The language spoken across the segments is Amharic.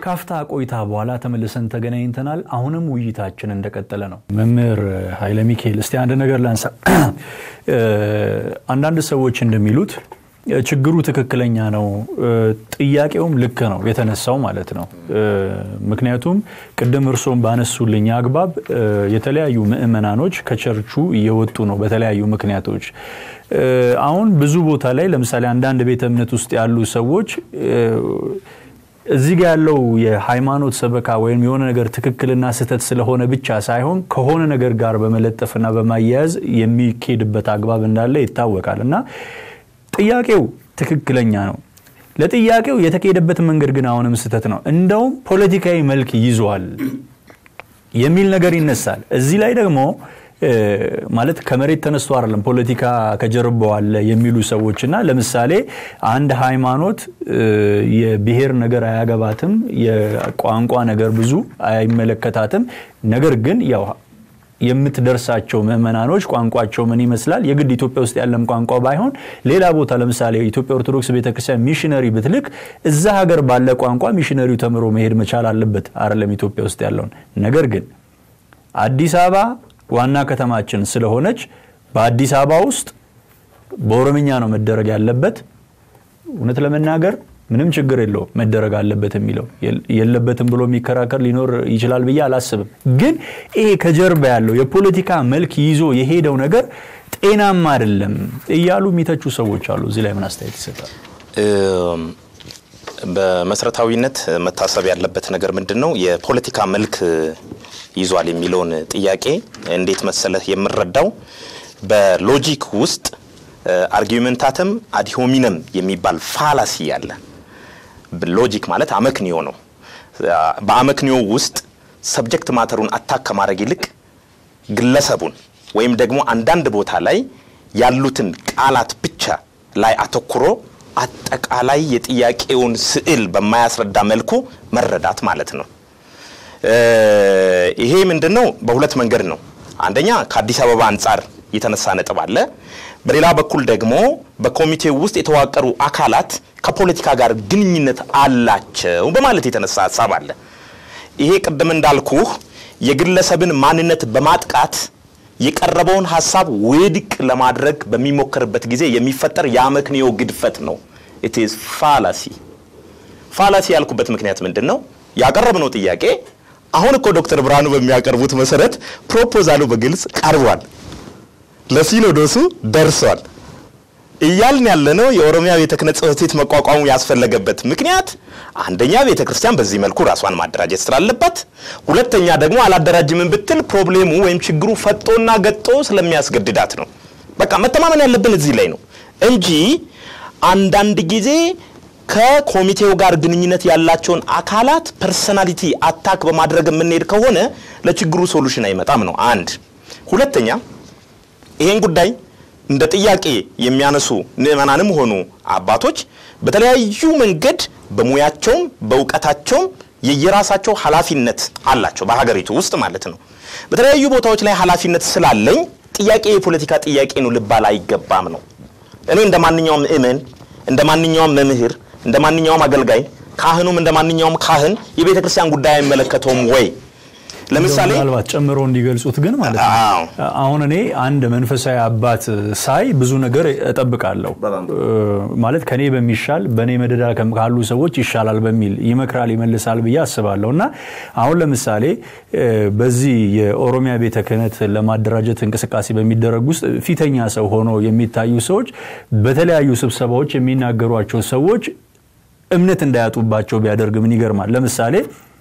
ካፍታ ቆይታ በኋላ ተመልሰን ተገናኝተናል። አሁንም ውይይታችን እንደቀጠለ ነው። መምህር ኃይለ ሚካኤል እስቲ አንድ ነገር ላንሳ። አንዳንድ ሰዎች እንደሚሉት ችግሩ ትክክለኛ ነው፣ ጥያቄውም ልክ ነው የተነሳው ማለት ነው። ምክንያቱም ቅድም እርስዎም ባነሱልኝ አግባብ የተለያዩ ምዕመናኖች ከቸርቹ እየወጡ ነው በተለያዩ ምክንያቶች። አሁን ብዙ ቦታ ላይ ለምሳሌ አንዳንድ ቤተ እምነት ውስጥ ያሉ ሰዎች እዚህ ጋር ያለው የሃይማኖት ሰበካ ወይም የሆነ ነገር ትክክልና ስህተት ስለሆነ ብቻ ሳይሆን ከሆነ ነገር ጋር በመለጠፍና በማያያዝ የሚኬድበት አግባብ እንዳለ ይታወቃል እና ጥያቄው ትክክለኛ ነው። ለጥያቄው የተካሄደበት መንገድ ግን አሁንም ስህተት ነው፣ እንደውም ፖለቲካዊ መልክ ይዟል የሚል ነገር ይነሳል። እዚህ ላይ ደግሞ ማለት ከመሬት ተነስቶ አይደለም ፖለቲካ ከጀርባው አለ የሚሉ ሰዎች እና ለምሳሌ አንድ ሃይማኖት የብሔር ነገር አያገባትም፣ የቋንቋ ነገር ብዙ አይመለከታትም። ነገር ግን ያው የምትደርሳቸው ምዕመናኖች ቋንቋቸው ምን ይመስላል? የግድ ኢትዮጵያ ውስጥ ያለም ቋንቋ ባይሆን ሌላ ቦታ ለምሳሌ ኢትዮጵያ ኦርቶዶክስ ቤተክርስቲያን ሚሽነሪ ብትልክ እዛ ሀገር ባለ ቋንቋ ሚሽነሪው ተምሮ መሄድ መቻል አለበት አይደለም ኢትዮጵያ ውስጥ ያለውን ነገር ግን አዲስ አበባ ዋና ከተማችን ስለሆነች በአዲስ አበባ ውስጥ በኦሮምኛ ነው መደረግ ያለበት። እውነት ለመናገር ምንም ችግር የለውም መደረግ አለበት የሚለው የለበትም ብሎ የሚከራከር ሊኖር ይችላል ብዬ አላስብም። ግን ይሄ ከጀርባ ያለው የፖለቲካ መልክ ይዞ የሄደው ነገር ጤናማ አይደለም እያሉ የሚተቹ ሰዎች አሉ። እዚህ ላይ ምን አስተያየት ይሰጣል? በመሰረታዊነት መታሰብ ያለበት ነገር ምንድን ነው? የፖለቲካ መልክ ይዟል የሚለውን ጥያቄ እንዴት መሰለህ የምረዳው በሎጂክ ውስጥ አርጊመንታተም አዲሆሚነም የሚባል ፋላሲ አለ። ሎጂክ ማለት አመክንዮ ነው። በአመክንዮ ውስጥ ሰብጀክት ማተሩን አታክ ከማድረግ ይልቅ ግለሰቡን ወይም ደግሞ አንዳንድ ቦታ ላይ ያሉትን ቃላት ብቻ ላይ አተኩሮ አጠቃላይ የጥያቄውን ስዕል በማያስረዳ መልኩ መረዳት ማለት ነው። ይሄ ምንድን ነው? በሁለት መንገድ ነው። አንደኛ ከአዲስ አበባ አንጻር የተነሳ ነጥብ አለ። በሌላ በኩል ደግሞ በኮሚቴው ውስጥ የተዋቀሩ አካላት ከፖለቲካ ጋር ግንኙነት አላቸው በማለት የተነሳ ሀሳብ አለ። ይሄ ቅድም እንዳልኩህ የግለሰብን ማንነት በማጥቃት የቀረበውን ሀሳብ ውድቅ ለማድረግ በሚሞከርበት ጊዜ የሚፈጠር የአመክንዮ ግድፈት ነው። ኢት ኢዝ ፋላሲ። ፋላሲ ያልኩበት ምክንያት ምንድን ነው? ያቀረብነው ጥያቄ አሁን እኮ ዶክተር ብርሃኑ በሚያቀርቡት መሰረት ፕሮፖዛሉ በግልጽ ቀርቧል፣ ለሲኖዶሱ ደርሷል። እያልን ያለነው የኦሮሚያ ቤተ ክህነት ጽሕፈት ቤት መቋቋሙ ያስፈለገበት ምክንያት አንደኛ ቤተ ክርስቲያን በዚህ መልኩ ራሷን ማደራጀት ስላለባት፣ ሁለተኛ ደግሞ አላደራጅምን ብትል ፕሮብሌሙ ወይም ችግሩ ፈጦና ገጦ ስለሚያስገድዳት ነው። በቃ መተማመን ያለብን እዚህ ላይ ነው እንጂ አንዳንድ ጊዜ ከኮሚቴው ጋር ግንኙነት ያላቸውን አካላት ፐርሰናሊቲ አታክ በማድረግ የምንሄድ ከሆነ ለችግሩ ሶሉሽን አይመጣም ነው አንድ። ሁለተኛ ይሄን ጉዳይ እንደ ጥያቄ የሚያነሱ ምዕመናንም ሆኑ አባቶች በተለያዩ መንገድ በሙያቸውም በእውቀታቸውም የየራሳቸው ኃላፊነት አላቸው በሀገሪቱ ውስጥ ማለት ነው። በተለያዩ ቦታዎች ላይ ኃላፊነት ስላለኝ ጥያቄ የፖለቲካ ጥያቄ ነው ልባል አይገባም ነው። እኔ እንደ ማንኛውም ምእመን እንደ ማንኛውም መምህር እንደ ማንኛውም አገልጋይ ካህኑም እንደ ማንኛውም ካህን የቤተ ክርስቲያን ጉዳይ አይመለከተውም ወይ? ለምሳሌ ምናልባት ጨምሮ እንዲገልጹት ግን ማለት ነው አሁን እኔ አንድ መንፈሳዊ አባት ሳይ ብዙ ነገር እጠብቃለሁ። ማለት ከኔ በሚሻል በእኔ መደዳ ካሉ ሰዎች ይሻላል በሚል ይመክራል፣ ይመልሳል ብዬ አስባለሁ። እና አሁን ለምሳሌ በዚህ የኦሮሚያ ቤተ ክህነት ለማደራጀት እንቅስቃሴ በሚደረግ ውስጥ ፊተኛ ሰው ሆኖ የሚታዩ ሰዎች በተለያዩ ስብሰባዎች የሚናገሯቸው ሰዎች እምነት እንዳያጡባቸው ቢያደርግ ምን ይገርማል? ለምሳሌ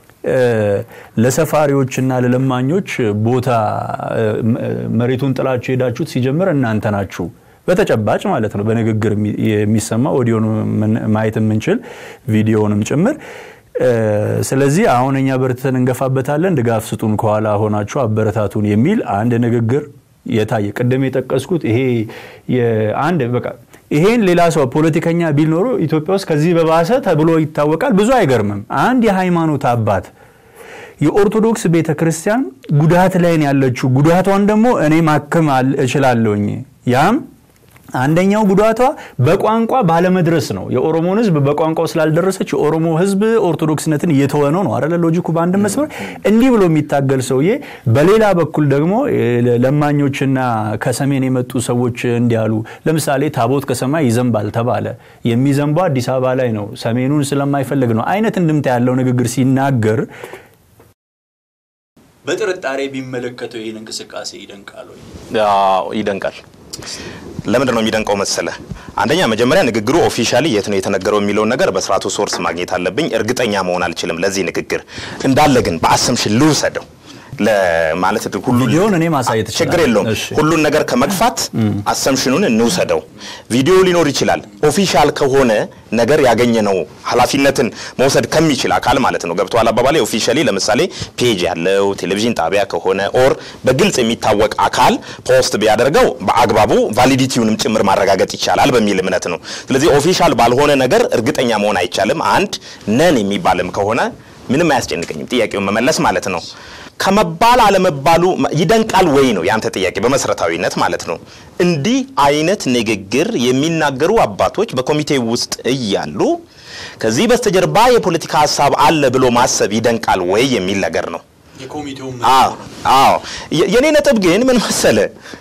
ለሰፋሪዎችና ለለማኞች ቦታ መሬቱን ጥላችሁ ሄዳችሁት ሲጀምር እናንተ ናችሁ። በተጨባጭ ማለት ነው፣ በንግግር የሚሰማ ኦዲዮን ማየት የምንችል ቪዲዮንም ጭምር። ስለዚህ አሁን እኛ በርትተን እንገፋበታለን፣ ድጋፍ ስጡን፣ ከኋላ ሆናችሁ አበረታቱን የሚል አንድ ንግግር የታየ ቅድም የጠቀስኩት ይሄ አንድ በቃ ይሄን ሌላ ሰው ፖለቲከኛ ቢል ኖሮ ኢትዮጵያ ውስጥ ከዚህ በባሰ ተብሎ ይታወቃል። ብዙ አይገርምም። አንድ የሃይማኖት አባት የኦርቶዶክስ ቤተ ክርስቲያን ጉዳት ላይ ነው ያለችው፣ ጉዳቷን ደግሞ እኔ ማከም እችላለሁኝ፣ ያም አንደኛው ጉዳቷ በቋንቋ ባለመድረስ ነው። የኦሮሞን ህዝብ በቋንቋው ስላልደረሰች የኦሮሞ ህዝብ ኦርቶዶክስነትን እየተወ ነው ነው አይደለ? ሎጂኩ በአንድ መስመር እንዲህ ብሎ የሚታገል ሰውዬ፣ በሌላ በኩል ደግሞ ለማኞችና ከሰሜን የመጡ ሰዎች እንዲያሉ ለምሳሌ ታቦት ከሰማይ ይዘንባል ተባለ። የሚዘንባው አዲስ አበባ ላይ ነው፣ ሰሜኑን ስለማይፈልግ ነው አይነት እንድምታ ያለው ንግግር ሲናገር በጥርጣሬ ቢመለከተው ይህን እንቅስቃሴ ይደንቃል ወይ? ይደንቃል። ለምንድን ነው የሚደንቀው መሰለ? አንደኛ መጀመሪያ ንግግሩ ኦፊሻሊ የት ነው የተነገረው የሚለውን ነገር በስርዓቱ ሶርስ ማግኘት አለብኝ። እርግጠኛ መሆን አልችልም ለዚህ ንግግር እንዳለ ግን በአሰምሽን ልውሰደው ለማለት ሁሉ ቪዲዮን እኔ ማሳየት ችግር የለውም። ሁሉን ነገር ከመግፋት አሰምሽኑን እንውሰደው። ቪዲዮ ሊኖር ይችላል። ኦፊሻል ከሆነ ነገር ያገኘነው ኃላፊነትን መውሰድ ከሚችል አካል ማለት ነው። ገብቶሃል አባባላይ? ኦፊሻሊ ለምሳሌ ፔጅ ያለው ቴሌቪዥን ጣቢያ ከሆነ ኦር በግልጽ የሚታወቅ አካል ፖስት ቢያደርገው በአግባቡ ቫሊዲቲውንም ጭምር ማረጋገጥ ይቻላል በሚል እምነት ነው። ስለዚህ ኦፊሻል ባልሆነ ነገር እርግጠኛ መሆን አይቻልም። አንድ ነን የሚባልም ከሆነ ምንም አያስጨንቀኝም፣ ጥያቄውን መመለስ ማለት ነው። ከመባል አለመባሉ ይደንቃል ወይ ነው ያንተ ጥያቄ በመሰረታዊነት ማለት ነው። እንዲህ አይነት ንግግር የሚናገሩ አባቶች በኮሚቴ ውስጥ እያሉ ከዚህ በስተጀርባ የፖለቲካ ሀሳብ አለ ብሎ ማሰብ ይደንቃል ወይ የሚል ነገር ነው። አዎ የኔ ነጥብ ግን ምን መሰለ፣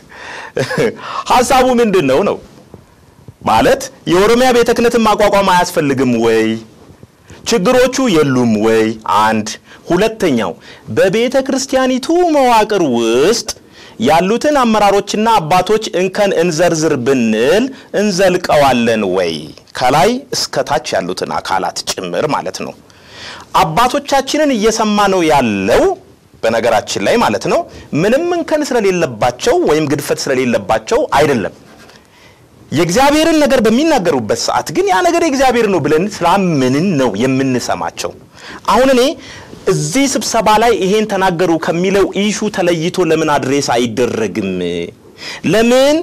ሀሳቡ ምንድን ነው ነው ማለት የኦሮሚያ ቤተ ክህነትን ማቋቋም አያስፈልግም ወይ? ችግሮቹ የሉም ወይ? አንድ ሁለተኛው በቤተ ክርስቲያኒቱ መዋቅር ውስጥ ያሉትን አመራሮችና አባቶች እንከን እንዘርዝር ብንል እንዘልቀዋለን ወይ? ከላይ እስከ ታች ያሉትን አካላት ጭምር ማለት ነው። አባቶቻችንን እየሰማ ነው ያለው በነገራችን ላይ ማለት ነው። ምንም እንከን ስለሌለባቸው ወይም ግድፈት ስለሌለባቸው አይደለም። የእግዚአብሔርን ነገር በሚናገሩበት ሰዓት ግን ያ ነገር የእግዚአብሔር ነው ብለን ስላምንን ነው የምንሰማቸው። አሁን እኔ እዚህ ስብሰባ ላይ ይሄን ተናገሩ ከሚለው ኢሹ ተለይቶ ለምን አድሬስ አይደረግም? ለምን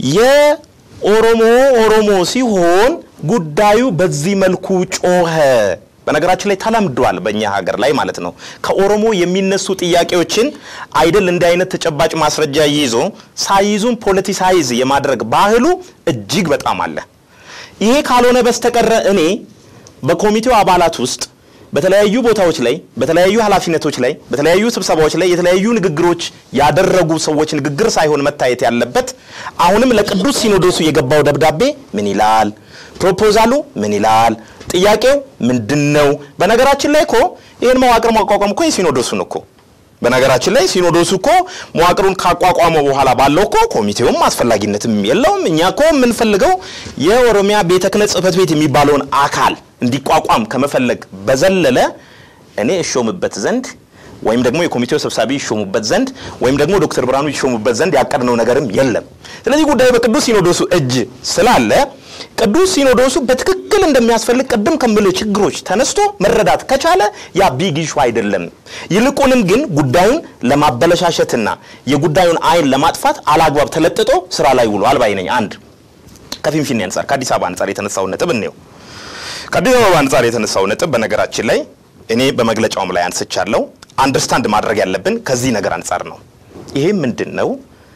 የኦሮሞ ኦሮሞ ሲሆን ጉዳዩ በዚህ መልኩ ጮኸ? በነገራችን ላይ ተለምዷል በእኛ ሀገር ላይ ማለት ነው። ከኦሮሞ የሚነሱ ጥያቄዎችን አይደል እንዲህ አይነት ተጨባጭ ማስረጃ ይዞ ሳይዙን ፖለቲሳይዝ የማድረግ ባህሉ እጅግ በጣም አለ። ይሄ ካልሆነ በስተቀረ እኔ በኮሚቴው አባላት ውስጥ በተለያዩ ቦታዎች ላይ በተለያዩ ኃላፊነቶች ላይ በተለያዩ ስብሰባዎች ላይ የተለያዩ ንግግሮች ያደረጉ ሰዎች ንግግር ሳይሆን መታየት ያለበት አሁንም ለቅዱስ ሲኖዶሱ የገባው ደብዳቤ ምን ይላል? ፕሮፖዛሉ ምን ይላል? ጥያቄው ምንድን ነው? በነገራችን ላይ እኮ ይህን መዋቅር ማቋቋም እኮ የሲኖዶሱን እኮ በነገራችን ላይ ሲኖዶሱ እኮ መዋቅሩን ካቋቋመው በኋላ ባለው እኮ ኮሚቴውም አስፈላጊነትም የለውም። እኛ እኮ የምንፈልገው የኦሮሚያ ቤተ ክህነት ጽሕፈት ቤት የሚባለውን አካል እንዲቋቋም ከመፈለግ በዘለለ እኔ እሾምበት ዘንድ ወይም ደግሞ የኮሚቴው ሰብሳቢ ይሾሙበት ዘንድ ወይም ደግሞ ዶክተር ብርሃኑ ይሾሙበት ዘንድ ያቀድነው ነገርም የለም። ስለዚህ ጉዳዩ በቅዱስ ሲኖዶሱ እጅ ስላለ ቅዱስ ሲኖዶሱ በትክክል እንደሚያስፈልግ ቅድም ከምል ችግሮች ተነስቶ መረዳት ከቻለ ያ ቢግ ኢሹ አይደለም። ይልቁንም ግን ጉዳዩን ለማበለሻሸትና የጉዳዩን አይን ለማጥፋት አላግባብ ተለጥጦ ስራ ላይ ውሏል ባይ ነኝ። አንድ ከፊንፊኔ አንጻር ከአዲስ አበባ አንጻር የተነሳውን ነጥብ እንየው። ከአዲስ አበባ አንጻር የተነሳው ነጥብ በነገራችን ላይ እኔ በመግለጫውም ላይ አንስቻለሁ። አንደርስታንድ ማድረግ ያለብን ከዚህ ነገር አንጻር ነው። ይሄም ምንድን ነው?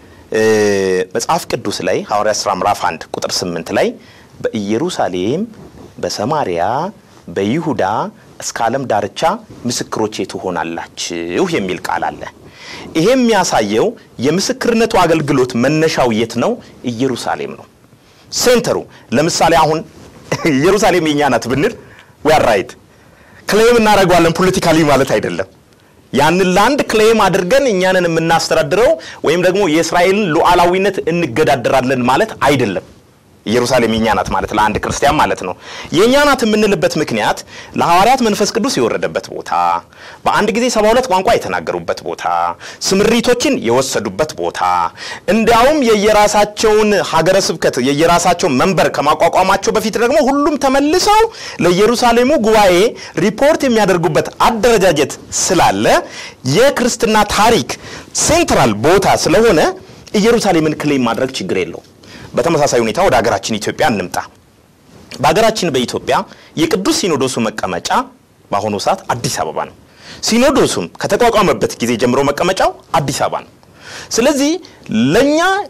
መጽሐፍ ቅዱስ ላይ ሐዋርያ ሥራ ምዕራፍ 1 ቁጥር 8 ላይ በኢየሩሳሌም፣ በሰማሪያ፣ በይሁዳ እስከ ዓለም ዳርቻ ምስክሮቼ ትሆናላችሁ የሚል ቃል አለ። ይሄ የሚያሳየው የምስክርነቱ አገልግሎት መነሻው የት ነው? ኢየሩሳሌም ነው ሴንተሩ። ለምሳሌ አሁን ኢየሩሳሌም የኛ ናት ብንል ዌር ራይት ክሌም እናደርገዋለን ፖለቲካሊ ማለት አይደለም። ያንን ላንድ ክሌም አድርገን እኛንን የምናስተዳድረው ወይም ደግሞ የእስራኤልን ሉዓላዊነት እንገዳደራለን ማለት አይደለም። ኢየሩሳሌም የኛ ናት ማለት ለአንድ ክርስቲያን ማለት ነው። የእኛ ናት የምንልበት ምክንያት ለሐዋርያት መንፈስ ቅዱስ የወረደበት ቦታ፣ በአንድ ጊዜ ሰባ ሁለት ቋንቋ የተናገሩበት ቦታ፣ ስምሪቶችን የወሰዱበት ቦታ፣ እንዲያውም የየራሳቸውን ሀገረ ስብከት የየራሳቸውን መንበር ከማቋቋማቸው በፊት ደግሞ ሁሉም ተመልሰው ለኢየሩሳሌሙ ጉባኤ ሪፖርት የሚያደርጉበት አደረጃጀት ስላለ የክርስትና ታሪክ ሴንትራል ቦታ ስለሆነ ኢየሩሳሌምን ክሌም ማድረግ ችግር የለው። በተመሳሳይ ሁኔታ ወደ ሀገራችን ኢትዮጵያ እንምጣ። በሀገራችን በኢትዮጵያ የቅዱስ ሲኖዶሱ መቀመጫ በአሁኑ ሰዓት አዲስ አበባ ነው። ሲኖዶሱም ከተቋቋመበት ጊዜ ጀምሮ መቀመጫው አዲስ አበባ ነው። ስለዚህ ለእኛ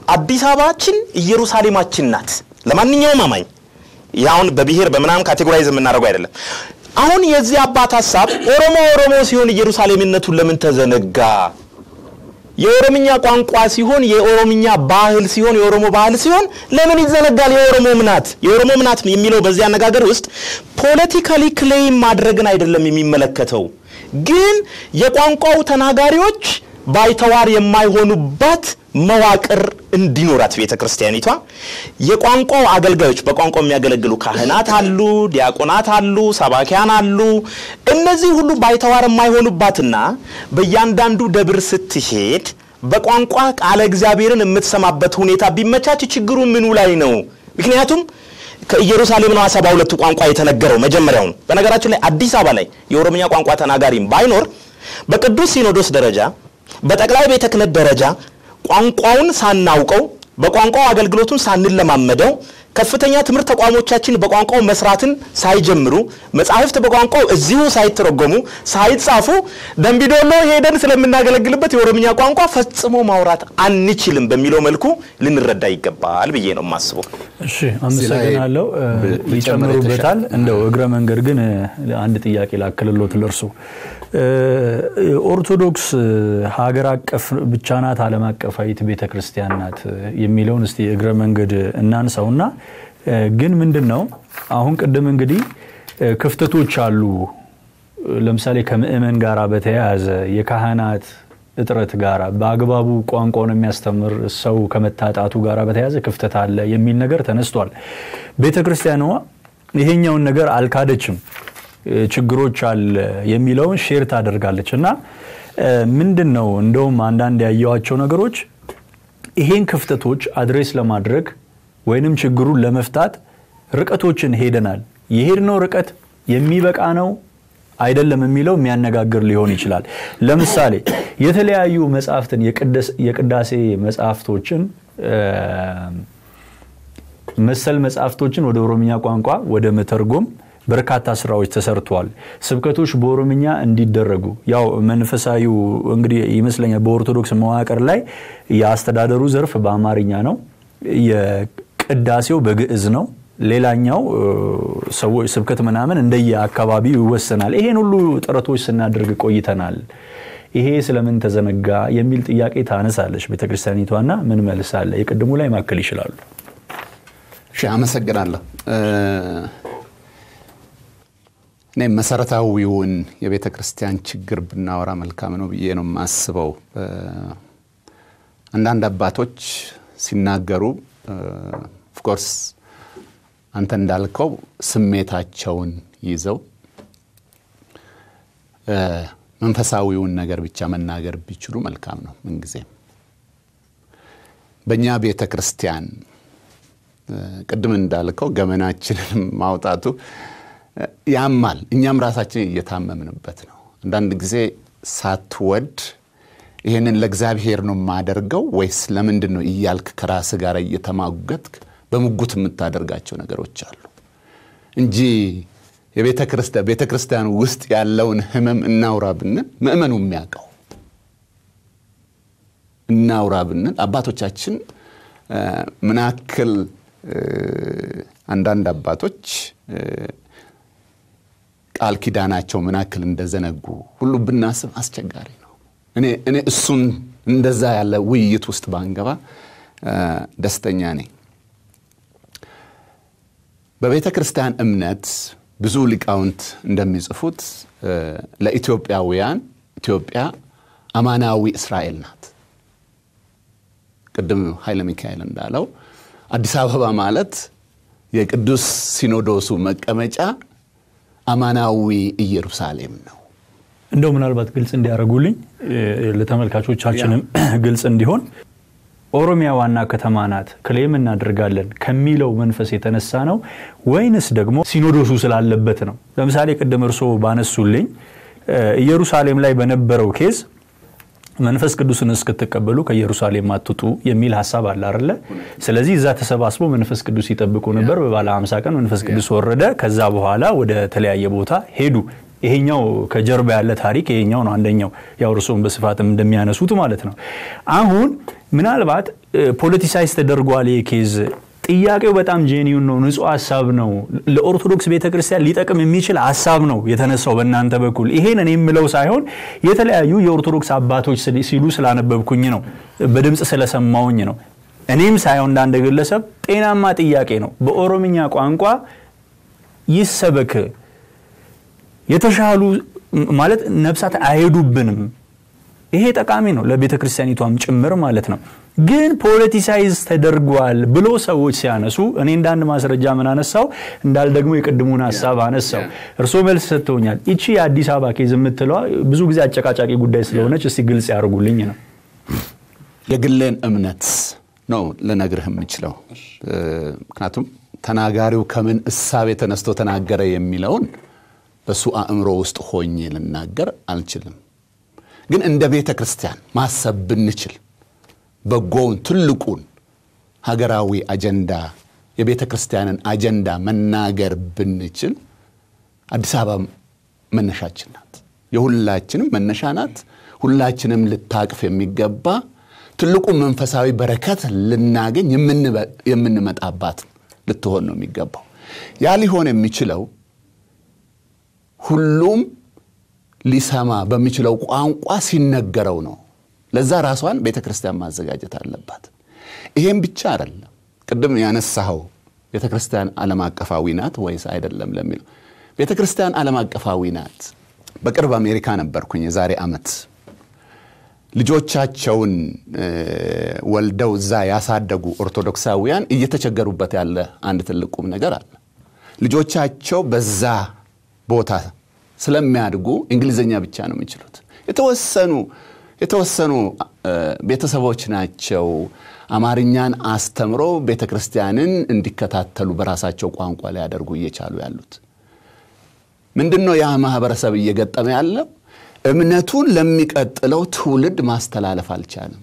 አዲስ አበባችን ኢየሩሳሌማችን ናት። ለማንኛውም አማኝ ይህ አሁን በብሔር በምናምን ካቴጎራይዝ የምናደርገው አይደለም። አሁን የዚህ አባት ሀሳብ ኦሮሞ ኦሮሞ ሲሆን ኢየሩሳሌምነቱን ለምን ተዘነጋ? የኦሮምኛ ቋንቋ ሲሆን የኦሮምኛ ባህል ሲሆን የኦሮሞ ባህል ሲሆን ለምን ይዘነጋል? የኦሮሞ ምናት የኦሮሞ ምናት የሚለው በዚህ አነጋገር ውስጥ ፖለቲካሊ ክሌም ማድረግን አይደለም የሚመለከተው፣ ግን የቋንቋው ተናጋሪዎች ባይተዋር የማይሆኑባት መዋቅር እንዲኖራት ቤተ ክርስቲያኒቷ የቋንቋው አገልጋዮች በቋንቋው የሚያገለግሉ ካህናት አሉ፣ ዲያቆናት አሉ፣ ሰባኪያን አሉ። እነዚህ ሁሉ ባይተዋር የማይሆኑባትና በእያንዳንዱ ደብር ስትሄድ በቋንቋ ቃለ እግዚአብሔርን የምትሰማበት ሁኔታ ቢመቻች ችግሩ ምኑ ላይ ነው? ምክንያቱም ከኢየሩሳሌም ነው ሰባ ሁለቱ ቋንቋ የተነገረው መጀመሪያውን። በነገራችን ላይ አዲስ አበባ ላይ የኦሮምኛ ቋንቋ ተናጋሪም ባይኖር በቅዱስ ሲኖዶስ ደረጃ በጠቅላይ ቤተ ክህነት ደረጃ ቋንቋውን ሳናውቀው በቋንቋው አገልግሎቱን ሳንለማመደው ከፍተኛ ትምህርት ተቋሞቻችን በቋንቋው መስራትን ሳይጀምሩ መጻሕፍት በቋንቋው እዚሁ ሳይተረጎሙ ሳይጻፉ ደንቢዶሎ ሄደን ስለምናገለግልበት የኦሮምኛ ቋንቋ ፈጽሞ ማውራት አንችልም በሚለው መልኩ ልንረዳ ይገባል ብዬ ነው የማስበው። እሺ አመሰግናለሁ። ይጨምሩበታል። እንደው እግረ መንገድ ግን አንድ ጥያቄ ላክልሎት ለእርሱ ኦርቶዶክስ ሀገር አቀፍ ብቻ ናት ዓለም አቀፋዊት ቤተ ክርስቲያን ናት የሚለውን እስቲ እግረ መንገድ እናንሳውና ግን ምንድን ነው አሁን ቅድም እንግዲህ ክፍተቶች አሉ። ለምሳሌ ከምእመን ጋር በተያያዘ የካህናት እጥረት ጋር በአግባቡ ቋንቋውን የሚያስተምር ሰው ከመታጣቱ ጋር በተያያዘ ክፍተት አለ የሚል ነገር ተነስቷል። ቤተ ክርስቲያኗ ይሄኛውን ነገር አልካደችም። ችግሮች አለ የሚለውን ሼር ታደርጋለች እና ምንድን ነው እንደውም አንዳንድ ያየዋቸው ነገሮች ይሄን ክፍተቶች አድሬስ ለማድረግ ወይንም ችግሩን ለመፍታት ርቀቶችን ሄደናል። የሄድነው ርቀት የሚበቃ ነው አይደለም የሚለው የሚያነጋግር ሊሆን ይችላል። ለምሳሌ የተለያዩ መጽሐፍትን የቅዳሴ መጽሐፍቶችን መሰል መጽሐፍቶችን ወደ ኦሮምኛ ቋንቋ ወደ መተርጎም በርካታ ስራዎች ተሰርተዋል። ስብከቶች በኦሮምኛ እንዲደረጉ ያው መንፈሳዊው እንግዲህ ይመስለኛል በኦርቶዶክስ መዋቅር ላይ የአስተዳደሩ ዘርፍ በአማርኛ ነው፣ የቅዳሴው በግዕዝ ነው። ሌላኛው ሰዎች ስብከት ምናምን እንደየ አካባቢው ይወሰናል። ይሄን ሁሉ ጥረቶች ስናደርግ ቆይተናል። ይሄ ስለምን ተዘነጋ የሚል ጥያቄ ታነሳለች ቤተክርስቲያኒቷና ምን መልስ አለ? የቅድሙ ላይ ማከል ይችላሉ። እሺ፣ አመሰግናለሁ። እኔ መሰረታዊውን የቤተ ክርስቲያን ችግር ብናወራ መልካም ነው ብዬ ነው የማስበው። አንዳንድ አባቶች ሲናገሩ ኦፍኮርስ አንተ እንዳልከው ስሜታቸውን ይዘው መንፈሳዊውን ነገር ብቻ መናገር ቢችሉ መልካም ነው። ምንጊዜም በእኛ ቤተ ክርስቲያን ቅድም እንዳልከው ገመናችንን ማውጣቱ ያማል። እኛም ራሳችን እየታመምንበት ነው። አንዳንድ ጊዜ ሳትወድ ይህንን ለእግዚአብሔር ነው የማደርገው ወይስ ለምንድን ነው እያልክ ከራስ ጋር እየተማገትክ በሙጉት የምታደርጋቸው ነገሮች አሉ እንጂ የቤተ ክርስቲያን ቤተ ክርስቲያን ውስጥ ያለውን ህመም እናውራ ብንል ምእመኑ የሚያውቀው እናውራ ብንል አባቶቻችን ምናክል አንዳንድ አባቶች ቃል ኪዳናቸው ምናክል እንደዘነጉ ሁሉ ብናስብ አስቸጋሪ ነው። እኔ እሱን እንደዛ ያለ ውይይት ውስጥ ባንገባ ደስተኛ ነኝ። በቤተ ክርስቲያን እምነት ብዙ ሊቃውንት እንደሚጽፉት ለኢትዮጵያውያን ኢትዮጵያ አማናዊ እስራኤል ናት። ቅድም ኃይለ ሚካኤል እንዳለው አዲስ አበባ ማለት የቅዱስ ሲኖዶሱ መቀመጫ አማናዊ ኢየሩሳሌም ነው። እንደው ምናልባት ግልጽ እንዲያደርጉልኝ ለተመልካቾቻችንም ግልጽ እንዲሆን ኦሮሚያ ዋና ከተማ ናት ክሌም እናደርጋለን ከሚለው መንፈስ የተነሳ ነው ወይንስ ደግሞ ሲኖዶሱ ስላለበት ነው? ለምሳሌ ቅድም እርስዎ ባነሱልኝ ኢየሩሳሌም ላይ በነበረው ኬዝ መንፈስ ቅዱስን እስክትቀበሉ ከኢየሩሳሌም አትውጡ የሚል ሀሳብ አለ አይደለ? ስለዚህ እዛ ተሰባስበው መንፈስ ቅዱስ ይጠብቁ ነበር። በባለ 50 ቀን መንፈስ ቅዱስ ወረደ። ከዛ በኋላ ወደ ተለያየ ቦታ ሄዱ። ይሄኛው ከጀርባ ያለ ታሪክ ይሄኛው ነው። አንደኛው ያው እርስዎም በስፋትም እንደሚያነሱት ማለት ነው። አሁን ምናልባት ፖለቲሳይዝ ተደርጓል ይህ ኬዝ ጥያቄው በጣም ጄኒውን ነው ንጹህ ሀሳብ ነው ለኦርቶዶክስ ቤተክርስቲያን ሊጠቅም የሚችል ሀሳብ ነው የተነሳው በእናንተ በኩል ይሄን እኔ የምለው ሳይሆን የተለያዩ የኦርቶዶክስ አባቶች ሲሉ ስላነበብኩኝ ነው በድምፅ ስለሰማውኝ ነው እኔም ሳይሆን እንዳንድ ግለሰብ ጤናማ ጥያቄ ነው በኦሮምኛ ቋንቋ ይሰበክ የተሻሉ ማለት ነፍሳት አይሄዱብንም ይሄ ጠቃሚ ነው ለቤተ ክርስቲያኒቷም ጭምር ማለት ነው ግን ፖለቲሳይዝ ተደርጓል ብሎ ሰዎች ሲያነሱ እኔ እንደ አንድ ማስረጃ ምን አነሳው እንዳል ደግሞ የቅድሙን ሀሳብ አነሳው እርስዎ መልስ ሰጥተውኛል ይቺ የአዲስ አበባ ኬዝ የምትለዋ ብዙ ጊዜ አጨቃጫቂ ጉዳይ ስለሆነች እስቲ ግልጽ ያደርጉልኝ ነው የግሌን እምነት ነው ልነግርህ የምችለው ምክንያቱም ተናጋሪው ከምን እሳቤ ተነስቶ ተናገረ የሚለውን በሱ አእምሮ ውስጥ ሆኜ ልናገር አልችልም ግን እንደ ቤተ ክርስቲያን ማሰብ ብንችል በጎውን ትልቁን ሀገራዊ አጀንዳ የቤተ ክርስቲያንን አጀንዳ መናገር ብንችል አዲስ አበባ መነሻችን ናት የሁላችንም መነሻ ናት ሁላችንም ልታቅፍ የሚገባ ትልቁ መንፈሳዊ በረከት ልናገኝ የምንመጣባት ልትሆን ነው የሚገባው ያ ሊሆን የሚችለው ሁሉም ሊሰማ በሚችለው ቋንቋ ሲነገረው ነው ለዛ ራሷን ቤተ ክርስቲያን ማዘጋጀት አለባት ይሄም ብቻ አይደለም ቅድም ያነሳኸው ቤተ ክርስቲያን ዓለም አቀፋዊ ናት ወይስ አይደለም ለሚለው ቤተ ክርስቲያን ዓለም አቀፋዊ ናት በቅርብ አሜሪካ ነበርኩኝ የዛሬ ዓመት ልጆቻቸውን ወልደው እዛ ያሳደጉ ኦርቶዶክሳውያን እየተቸገሩበት ያለ አንድ ትልቅ ቁም ነገር አለ ልጆቻቸው በዛ ቦታ ስለሚያድጉ እንግሊዝኛ ብቻ ነው የሚችሉት የተወሰኑ የተወሰኑ ቤተሰቦች ናቸው አማርኛን አስተምሮ ቤተ ክርስቲያንን እንዲከታተሉ በራሳቸው ቋንቋ ሊያደርጉ እየቻሉ ያሉት ምንድን ነው ያ ማህበረሰብ እየገጠመ ያለው እምነቱን ለሚቀጥለው ትውልድ ማስተላለፍ አልቻለም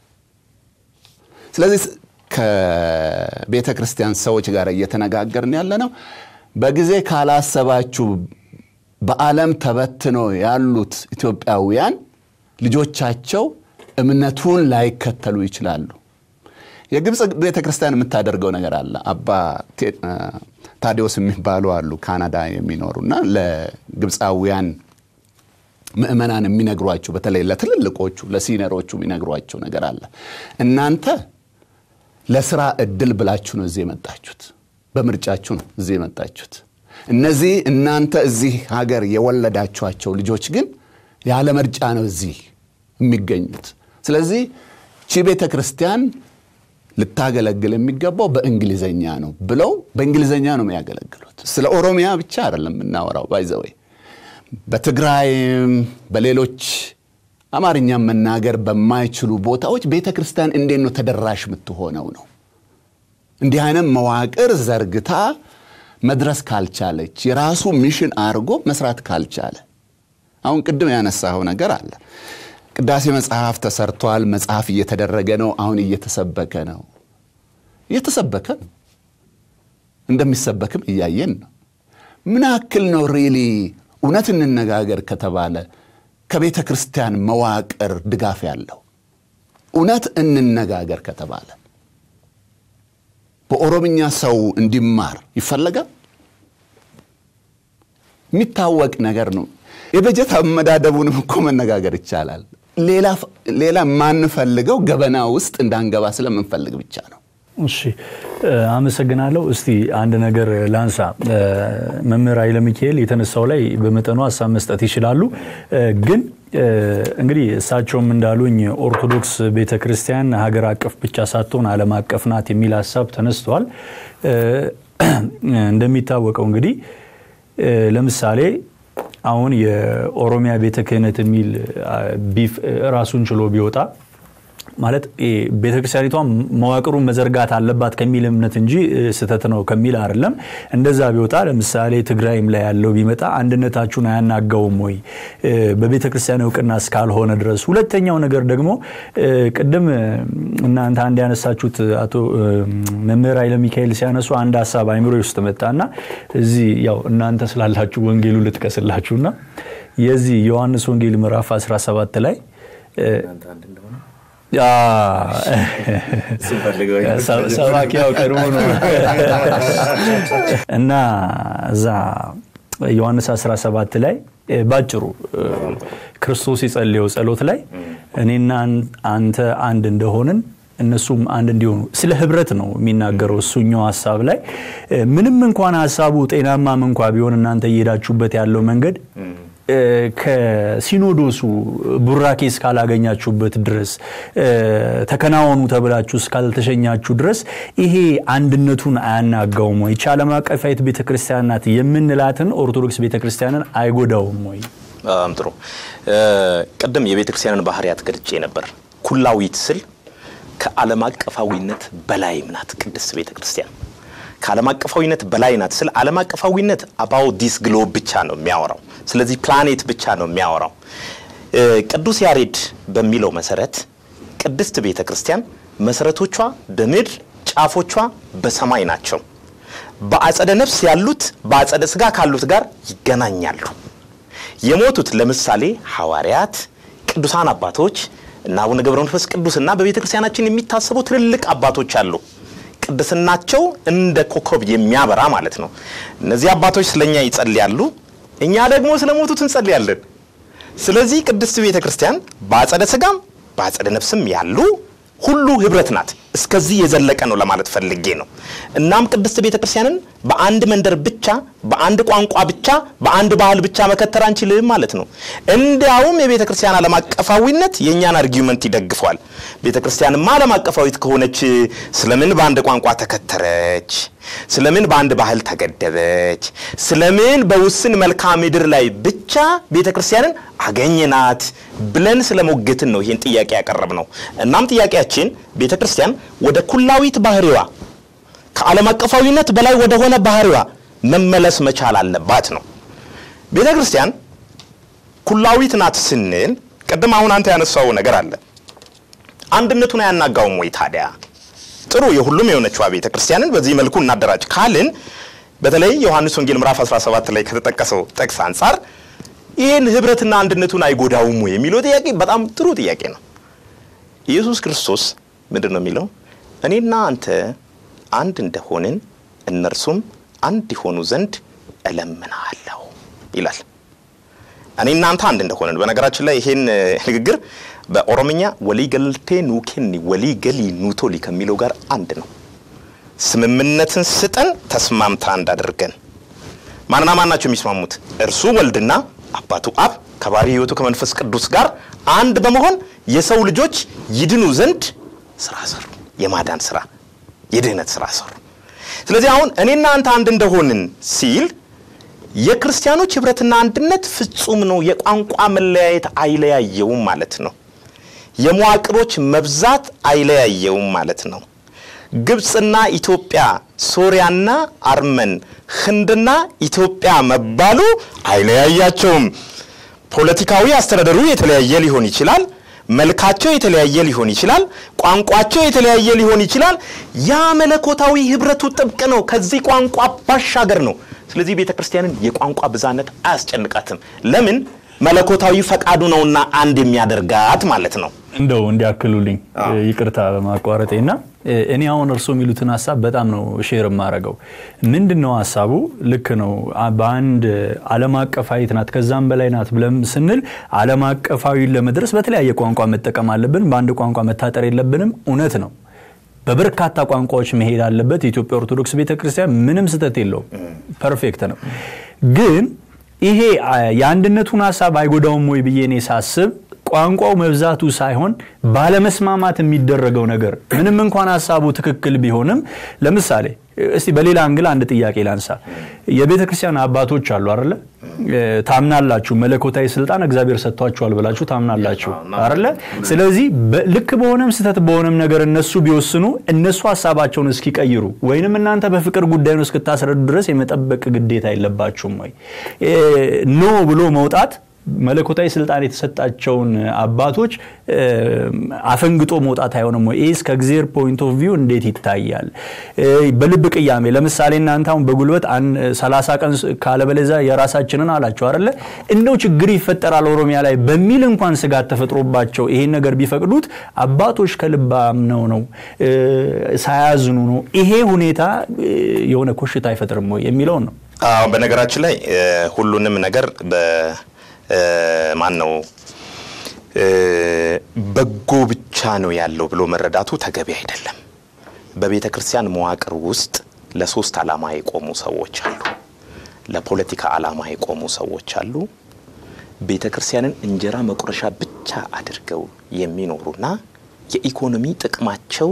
ስለዚህ ከቤተ ክርስቲያን ሰዎች ጋር እየተነጋገርን ያለ ነው በጊዜ ካላሰባችሁ በዓለም ተበትኖ ያሉት ኢትዮጵያውያን ልጆቻቸው እምነቱን ላይከተሉ ይችላሉ የግብፅ ቤተ ክርስቲያን የምታደርገው ነገር አለ አባ ታዲዮስ የሚባሉ አሉ ካናዳ የሚኖሩና ለግብፃውያን ምእመናን የሚነግሯቸው በተለይ ለትልልቆቹ ለሲነሮቹ የሚነግሯቸው ነገር አለ እናንተ ለስራ እድል ብላችሁ ነው እዚህ የመጣችሁት በምርጫችሁ ነው እዚህ የመጣችሁት እነዚህ እናንተ እዚህ ሀገር የወለዳችኋቸው ልጆች ግን ያለ ምርጫ ነው እዚህ የሚገኙት ስለዚህ ቺ ቤተ ክርስቲያን ልታገለግል የሚገባው በእንግሊዘኛ ነው ብለው በእንግሊዘኛ ነው የሚያገለግሉት ስለ ኦሮሚያ ብቻ አይደለም የምናወራው ባይዘወይ በትግራይም በሌሎች አማርኛ መናገር በማይችሉ ቦታዎች ቤተ ክርስቲያን እንዴት ነው ተደራሽ የምትሆነው ነው እንዲህ አይነት መዋቅር ዘርግታ መድረስ ካልቻለች የራሱ ሚሽን አድርጎ መስራት ካልቻለ አሁን ቅድም ያነሳኸው ነገር አለ ቅዳሴ መጽሐፍ ተሰርቷል መጽሐፍ እየተደረገ ነው አሁን እየተሰበከ ነው እየተሰበከ ነው እንደሚሰበክም እያየን ነው ምን ያክል ነው ሪሊ እውነት እንነጋገር ከተባለ ከቤተ ክርስቲያን መዋቅር ድጋፍ ያለው እውነት እንነጋገር ከተባለ በኦሮምኛ ሰው እንዲማር ይፈለጋል የሚታወቅ ነገር ነው የበጀት አመዳደቡንም እኮ መነጋገር ይቻላል ሌላ ማንፈልገው ገበና ውስጥ እንዳንገባ ስለምንፈልግ ብቻ ነው እሺ አመሰግናለሁ እስቲ አንድ ነገር ላንሳ መምህር ኃይለ ሚካኤል የተነሳው ላይ በመጠኑ ሀሳብ መስጠት ይችላሉ ግን እንግዲህ እሳቸውም እንዳሉኝ ኦርቶዶክስ ቤተ ክርስቲያን ሀገር አቀፍ ብቻ ሳትሆን አለም አቀፍ ናት የሚል ሀሳብ ተነስቷል እንደሚታወቀው እንግዲህ ለምሳሌ አሁን የኦሮሚያ ቤተ ክህነት የሚል ቢፍ ራሱን ችሎ ቢወጣ ማለት ቤተክርስቲያኒቷ መዋቅሩን መዘርጋት አለባት ከሚል እምነት እንጂ ስተት ነው ከሚል አይደለም እንደዛ ቢወጣ ለምሳሌ ትግራይም ላይ ያለው ቢመጣ አንድነታችሁን አያናጋውም ወይ በቤተ ክርስቲያን እውቅና እስካልሆነ ድረስ ሁለተኛው ነገር ደግሞ ቅድም እናንተ አንድ ያነሳችሁት አቶ መምህር ኃይለ ሚካኤል ሲያነሱ አንድ ሀሳብ አይምሮ ውስጥ መጣና እዚህ ያው እናንተ ስላላችሁ ወንጌሉ ልጥቀስላችሁና የዚህ ዮሐንስ ወንጌል ምዕራፍ 17 ላይ ሰባኪያው ቀድሞ ነው እና እዛ ዮሐንስ 17 ላይ ባጭሩ ክርስቶስ የጸለየው ጸሎት ላይ እኔና አንተ አንድ እንደሆንን እነሱም አንድ እንዲሆኑ ስለ ህብረት ነው የሚናገረው እሱኛው ሀሳብ ላይ ምንም እንኳን ሀሳቡ ጤናማም እንኳ ቢሆን እናንተ እየሄዳችሁበት ያለው መንገድ ከሲኖዶሱ ቡራኬ እስካላገኛችሁበት ድረስ ተከናወኑ ተብላችሁ እስካልተሸኛችሁ ድረስ ይሄ አንድነቱን አያናጋውም ወይ? ይቺ ዓለም አቀፋዊት ቤተክርስቲያን ናት የምንላትን ኦርቶዶክስ ቤተክርስቲያንን አይጎዳውም ወይ? በጣም ጥሩ። ቅድም የቤተክርስቲያንን ባህሪያት ገልጬ ነበር። ኩላዊት ስል ከዓለም አቀፋዊነት በላይም ናት ቅድስት ቤተክርስቲያን። ከዓለም አቀፋዊነት በላይ ናት ስል ዓለም አቀፋዊነት አባው ዲስ ግሎብ ብቻ ነው የሚያወራው። ስለዚህ ፕላኔት ብቻ ነው የሚያወራው። ቅዱስ ያሬድ በሚለው መሰረት ቅድስት ቤተ ክርስቲያን መሰረቶቿ በምድር ጫፎቿ በሰማይ ናቸው። በአጸደ ነፍስ ያሉት በአጸደ ስጋ ካሉት ጋር ይገናኛሉ። የሞቱት ለምሳሌ ሐዋርያት፣ ቅዱሳን አባቶች እና አቡነ ገብረ መንፈስ ቅዱስ እና በቤተ ክርስቲያናችን የሚታሰቡ ትልልቅ አባቶች አሉ። ቅድስናቸው እንደ ኮከብ የሚያበራ ማለት ነው። እነዚህ አባቶች ስለኛ ይጸልያሉ፣ እኛ ደግሞ ስለሞቱት እንጸልያለን። ስለዚህ ቅድስት ቤተ ክርስቲያን በአጸደ ስጋም በአጸደ ነፍስም ያሉ ሁሉ ህብረት ናት። እስከዚህ የዘለቀ ነው ለማለት ፈልጌ ነው። እናም ቅድስት ቤተ ክርስቲያንን በአንድ መንደር ብቻ፣ በአንድ ቋንቋ ብቻ፣ በአንድ ባህል ብቻ መከተር አንችልም ማለት ነው። እንዲያውም የቤተ ክርስቲያን ዓለም አቀፋዊነት የእኛን አርጊመንት ይደግፏል። ቤተ ክርስቲያንማ ዓለም አቀፋዊት ከሆነች ስለምን በአንድ ቋንቋ ተከተረች? ስለምን በአንድ ባህል ተገደበች? ስለምን በውስን መልክዓ ምድር ላይ ብቻ ቤተ ክርስቲያንን አገኘናት ብለን ስለሞገትን ነው ይህን ጥያቄ ያቀረብ ነው። እናም ጥያቄያችን ቤተ ክርስቲያን ወደ ኩላዊት ባህሪዋ ከዓለም አቀፋዊነት በላይ ወደሆነ ባህሪዋ መመለስ መቻል አለባት ነው። ቤተ ክርስቲያን ኩላዊት ናት ስንል ቅድም አሁን አንተ ያነሳው ነገር አለ። አንድነቱን አያናጋውም ወይ ታዲያ? ጥሩ የሁሉም የሆነችዋ ቤተ ክርስቲያንን በዚህ መልኩ እናደራጅ ካልን በተለይ ዮሐንስ ወንጌል ምዕራፍ 17 ላይ ከተጠቀሰው ጥቅስ አንጻር ይህን ህብረትና አንድነቱን አይጎዳውም ወይ የሚለው ጥያቄ በጣም ጥሩ ጥያቄ ነው። ኢየሱስ ክርስቶስ ምንድን ነው የሚለው? እኔና አንተ አንድ እንደሆንን እነርሱም አንድ ይሆኑ ዘንድ እለምናለሁ ይላል። እኔና አንተ አንድ እንደሆንን። በነገራችን ላይ ይሄን ንግግር በኦሮምኛ ወሊገልቴ ኑኬኒ ወሊገሊ ኑቶሊ ከሚለው ጋር አንድ ነው። ስምምነትን ስጠን ተስማምታ እንዳደርገን። ማንና ማን ናቸው የሚስማሙት? እርሱ ወልድና አባቱ አብ ከባሕርይ ሕይወቱ ከመንፈስ ቅዱስ ጋር አንድ በመሆን የሰው ልጆች ይድኑ ዘንድ ስራ ሰሩ። የማዳን ስራ፣ የድህነት ስራ ሰሩ። ስለዚህ አሁን እኔና አንተ አንድ እንደሆንን ሲል የክርስቲያኖች ህብረትና አንድነት ፍጹም ነው። የቋንቋ መለያየት አይለያየውም ማለት ነው። የመዋቅሮች መብዛት አይለያየውም ማለት ነው። ግብፅና ኢትዮጵያ፣ ሶሪያና አርመን፣ ህንድና ኢትዮጵያ መባሉ አይለያያቸውም። ፖለቲካዊ አስተዳደሩ የተለያየ ሊሆን ይችላል። መልካቸው የተለያየ ሊሆን ይችላል። ቋንቋቸው የተለያየ ሊሆን ይችላል። ያ መለኮታዊ ህብረቱ ጥብቅ ነው። ከዚህ ቋንቋ ባሻገር ነው። ስለዚህ ቤተ ክርስቲያንን የቋንቋ ብዛነት አያስጨንቃትም። ለምን? መለኮታዊ ፈቃዱ ነውና አንድ የሚያደርጋት ማለት ነው። እንደው እንዲያክሉልኝ ይቅርታ በማቋረጤ እና እኔ አሁን እርስዎ የሚሉትን ሀሳብ በጣም ነው ሼር የማደርገው። ምንድን ነው ሀሳቡ? ልክ ነው። በአንድ ዓለም አቀፋዊት ናት ከዛም በላይ ናት ብለን ስንል ዓለም አቀፋዊ ለመድረስ በተለያየ ቋንቋ መጠቀም አለብን። በአንድ ቋንቋ መታጠር የለብንም። እውነት ነው። በበርካታ ቋንቋዎች መሄድ አለበት። የኢትዮጵያ ኦርቶዶክስ ቤተክርስቲያን ምንም ስህተት የለውም። ፐርፌክት ነው። ግን ይሄ የአንድነቱን ሀሳብ አይጎዳውም ወይ ብዬ እኔ ሳስብ ቋንቋው መብዛቱ ሳይሆን ባለመስማማት የሚደረገው ነገር ምንም እንኳን ሀሳቡ ትክክል ቢሆንም፣ ለምሳሌ እስቲ በሌላ አንግል አንድ ጥያቄ ላንሳ። የቤተ ክርስቲያን አባቶች አሉ አለ ታምናላችሁ፣ መለኮታዊ ስልጣን እግዚአብሔር ሰጥቷችኋል ብላችሁ ታምናላችሁ አለ። ስለዚህ ልክ በሆነም ስህተት በሆነም ነገር እነሱ ቢወስኑ እነሱ ሀሳባቸውን እስኪቀይሩ ወይንም እናንተ በፍቅር ጉዳዩን እስክታስረዱ ድረስ የመጠበቅ ግዴታ የለባችሁም ወይ? ኖ ብሎ መውጣት መለኮታዊ ስልጣን የተሰጣቸውን አባቶች አፈንግጦ መውጣት አይሆንም ወይ? ይህስ ከእግዚአብሔር ፖይንት ኦፍ ቪው እንዴት ይታያል? በልብ ቅያሜ ለምሳሌ እናንተ አሁን በጉልበት ሰላሳ ቀን ካለበለዚያ የራሳችንን አላቸው አይደለ? እንደው ችግር ይፈጠራል ኦሮሚያ ላይ በሚል እንኳን ስጋት ተፈጥሮባቸው ይሄን ነገር ቢፈቅዱት አባቶች ከልብ አምነው ነው ሳያዝኑ ነው። ይሄ ሁኔታ የሆነ ኮሽታ አይፈጥርም ወይ የሚለውን ነው። በነገራችን ላይ ሁሉንም ነገር ማን ነው በጎ ብቻ ነው ያለው ብሎ መረዳቱ ተገቢ አይደለም። በቤተ ክርስቲያን መዋቅር ውስጥ ለሶስት ዓላማ የቆሙ ሰዎች አሉ። ለፖለቲካ ዓላማ የቆሙ ሰዎች አሉ። ቤተ ክርስቲያንን እንጀራ መቁረሻ ብቻ አድርገው የሚኖሩና የኢኮኖሚ ጥቅማቸው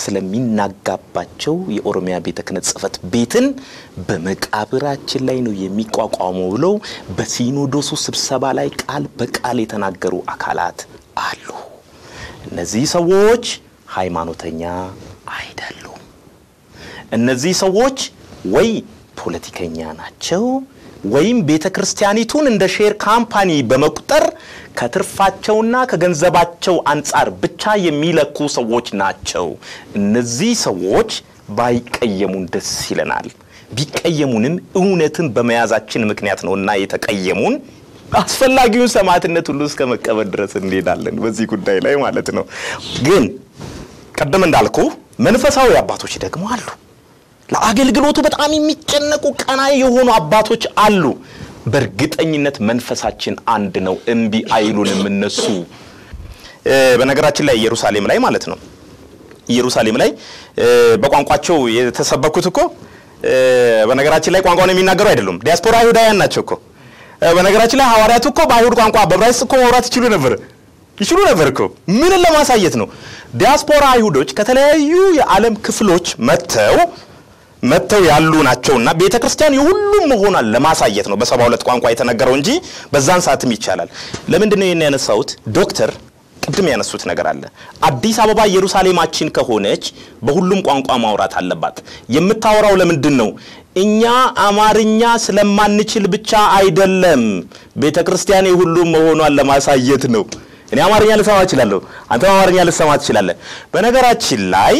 ስለሚናጋባቸው የኦሮሚያ ቤተ ክህነት ጽሕፈት ቤትን በመቃብራችን ላይ ነው የሚቋቋመው ብለው በሲኖዶሱ ስብሰባ ላይ ቃል በቃል የተናገሩ አካላት አሉ። እነዚህ ሰዎች ሃይማኖተኛ አይደሉም። እነዚህ ሰዎች ወይ ፖለቲከኛ ናቸው ወይም ቤተ ክርስቲያኒቱን እንደ ሼር ካምፓኒ በመቁጠር ከትርፋቸውና ከገንዘባቸው አንጻር ብቻ የሚለኩ ሰዎች ናቸው። እነዚህ ሰዎች ባይቀየሙን ደስ ይለናል። ቢቀየሙንም እውነትን በመያዛችን ምክንያት ነው እና የተቀየሙን አስፈላጊውን ሰማዕትነት ሁሉ እስከ መቀበል ድረስ እንሄዳለን በዚህ ጉዳይ ላይ ማለት ነው። ግን ቅድም እንዳልኩ መንፈሳዊ አባቶች ደግሞ አሉ። ለአገልግሎቱ በጣም የሚጨነቁ ቀናይ የሆኑ አባቶች አሉ። በእርግጠኝነት መንፈሳችን አንድ ነው። እምቢ አይሉንም እነሱ። በነገራችን ላይ ኢየሩሳሌም ላይ ማለት ነው ኢየሩሳሌም ላይ በቋንቋቸው የተሰበኩት እኮ በነገራችን ላይ ቋንቋውን የሚናገሩ አይደሉም። ዲያስፖራ አይሁዳውያን ናቸው እኮ። በነገራችን ላይ ሐዋርያቱ እኮ በአይሁድ ቋንቋ በዕብራይስጥ እኮ ማውራት ይችሉ ነበር ይችሉ ነበር እኮ። ምንን ለማሳየት ነው? ዲያስፖራ አይሁዶች ከተለያዩ የዓለም ክፍሎች መጥተው መጥተው ያሉ ናቸውና ቤተ ክርስቲያን የሁሉም መሆኗን ለማሳየት ነው በሰባ ሁለት ቋንቋ የተነገረው እንጂ በዛን ሰዓትም ይቻላል። ለምንድን ነው ይህን ያነሳሁት? ዶክተር ቅድም ያነሱት ነገር አለ። አዲስ አበባ ኢየሩሳሌማችን ከሆነች በሁሉም ቋንቋ ማውራት አለባት። የምታወራው ለምንድን ነው? እኛ አማርኛ ስለማንችል ብቻ አይደለም። ቤተ ክርስቲያን የሁሉም መሆኗን ለማሳየት ነው። እኔ አማርኛ ልሰማ እችላለሁ፣ አንተም አማርኛ ልሰማ ትችላለህ። በነገራችን ላይ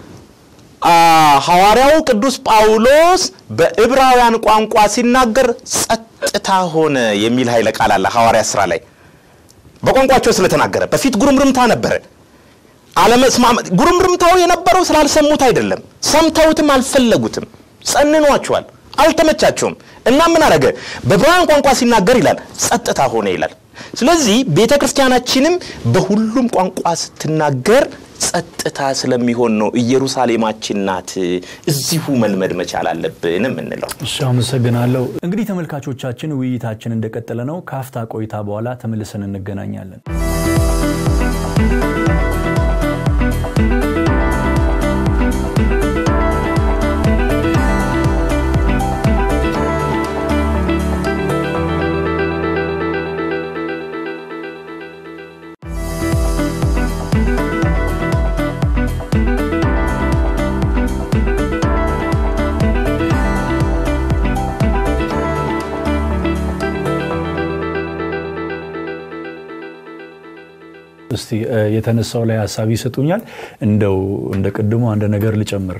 ሐዋርያው ቅዱስ ጳውሎስ በዕብራውያን ቋንቋ ሲናገር ጸጥታ ሆነ የሚል ኃይለ ቃል አለ ሐዋርያ ስራ ላይ በቋንቋቸው ስለተናገረ። በፊት ጉርምርምታ ነበረ። አለመስማማት ጉርምርምታው የነበረው ስላልሰሙት አይደለም፣ ሰምተውትም አልፈለጉትም። ጸንኗቸዋል፣ አልተመቻቸውም። እና ምን አረገ? በዕብራውያን ቋንቋ ሲናገር ይላል ጸጥታ ሆነ ይላል። ስለዚህ ቤተ ክርስቲያናችንም በሁሉም ቋንቋ ስትናገር ጸጥታ ስለሚሆን ነው ኢየሩሳሌማችን ናት። እዚሁ መልመድ መቻል አለብን የምንለው። እሺ፣ አመሰግናለሁ። እንግዲህ ተመልካቾቻችን ውይይታችን እንደቀጠለ ነው። ከአፍታ ቆይታ በኋላ ተመልሰን እንገናኛለን። እስቲ የተነሳው ላይ ሀሳብ ይሰጡኛል። እንደው እንደ ቅድሞ አንድ ነገር ልጨምር።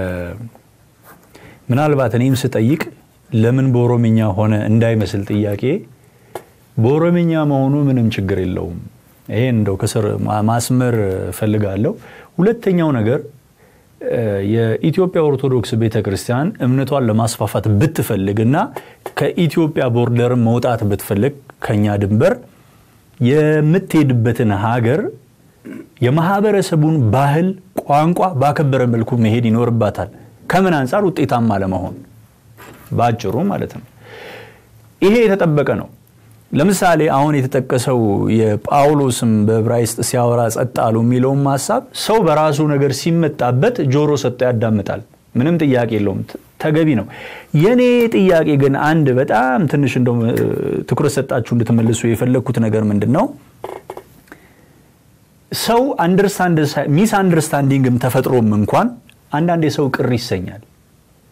ምናልባት እኔም ስጠይቅ ለምን በኦሮምኛ ሆነ እንዳይመስል ጥያቄ በኦሮምኛ መሆኑ ምንም ችግር የለውም። ይሄ እንደው ከስር ማስመር እፈልጋለሁ። ሁለተኛው ነገር የኢትዮጵያ ኦርቶዶክስ ቤተ ክርስቲያን እምነቷን ለማስፋፋት ብትፈልግ እና ከኢትዮጵያ ቦርደር መውጣት ብትፈልግ ከኛ ድንበር የምትሄድበትን ሀገር የማህበረሰቡን ባህል፣ ቋንቋ ባከበረ መልኩ መሄድ ይኖርባታል። ከምን አንጻር ውጤታማ ለመሆን በአጭሩ ማለት ነው። ይሄ የተጠበቀ ነው። ለምሳሌ አሁን የተጠቀሰው የጳውሎስም በዕብራይስጥ ሲያወራ ጸጥ አሉ የሚለውም ሀሳብ ሰው በራሱ ነገር ሲመጣበት ጆሮ ሰጥቶ ያዳምጣል። ምንም ጥያቄ የለውም፣ ተገቢ ነው። የኔ ጥያቄ ግን አንድ በጣም ትንሽ እንደው ትኩረት ሰጣችሁ እንድትመልሱ የፈለግኩት ነገር ምንድን ነው? ሰው ሚስ አንደርስታንዲንግም ተፈጥሮም እንኳን አንዳንዴ ሰው ቅር ይሰኛል።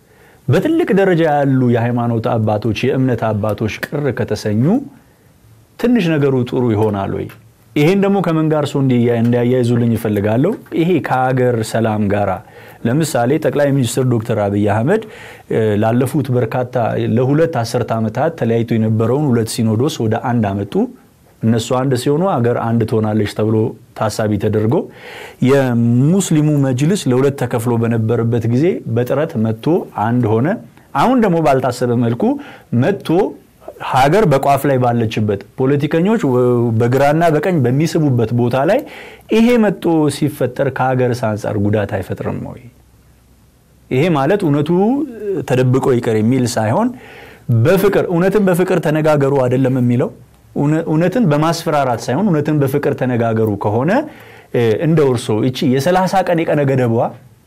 በትልቅ ደረጃ ያሉ የሃይማኖት አባቶች፣ የእምነት አባቶች ቅር ከተሰኙ ትንሽ ነገሩ ጥሩ ይሆናል ወይ? ይሄን ደግሞ ከምን ጋር ሰው እንዲያያይዙልኝ ይፈልጋለሁ። ይሄ ከሀገር ሰላም ጋራ ለምሳሌ ጠቅላይ ሚኒስትር ዶክተር አብይ አህመድ ላለፉት በርካታ ለሁለት አስርተ ዓመታት ተለያይቶ የነበረውን ሁለት ሲኖዶስ ወደ አንድ አመጡ። እነሱ አንድ ሲሆኑ ሀገር አንድ ትሆናለች ተብሎ ታሳቢ ተደርጎ የሙስሊሙ መጅልስ ለሁለት ተከፍሎ በነበረበት ጊዜ በጥረት መጥቶ አንድ ሆነ። አሁን ደግሞ ባልታሰበ መልኩ መጥቶ ሀገር በቋፍ ላይ ባለችበት ፖለቲከኞች በግራና በቀኝ በሚስቡበት ቦታ ላይ ይሄ መጥቶ ሲፈጠር ከሀገርስ አንጻር ጉዳት አይፈጥርም ወይ? ይሄ ማለት እውነቱ ተደብቆ ይቅር የሚል ሳይሆን በፍቅር እውነትን በፍቅር ተነጋገሩ አይደለም የሚለው እውነትን በማስፈራራት ሳይሆን እውነትን በፍቅር ተነጋገሩ ከሆነ እንደ እርሶ እቺ የሰላሳ ቀን የቀነ ገደቧ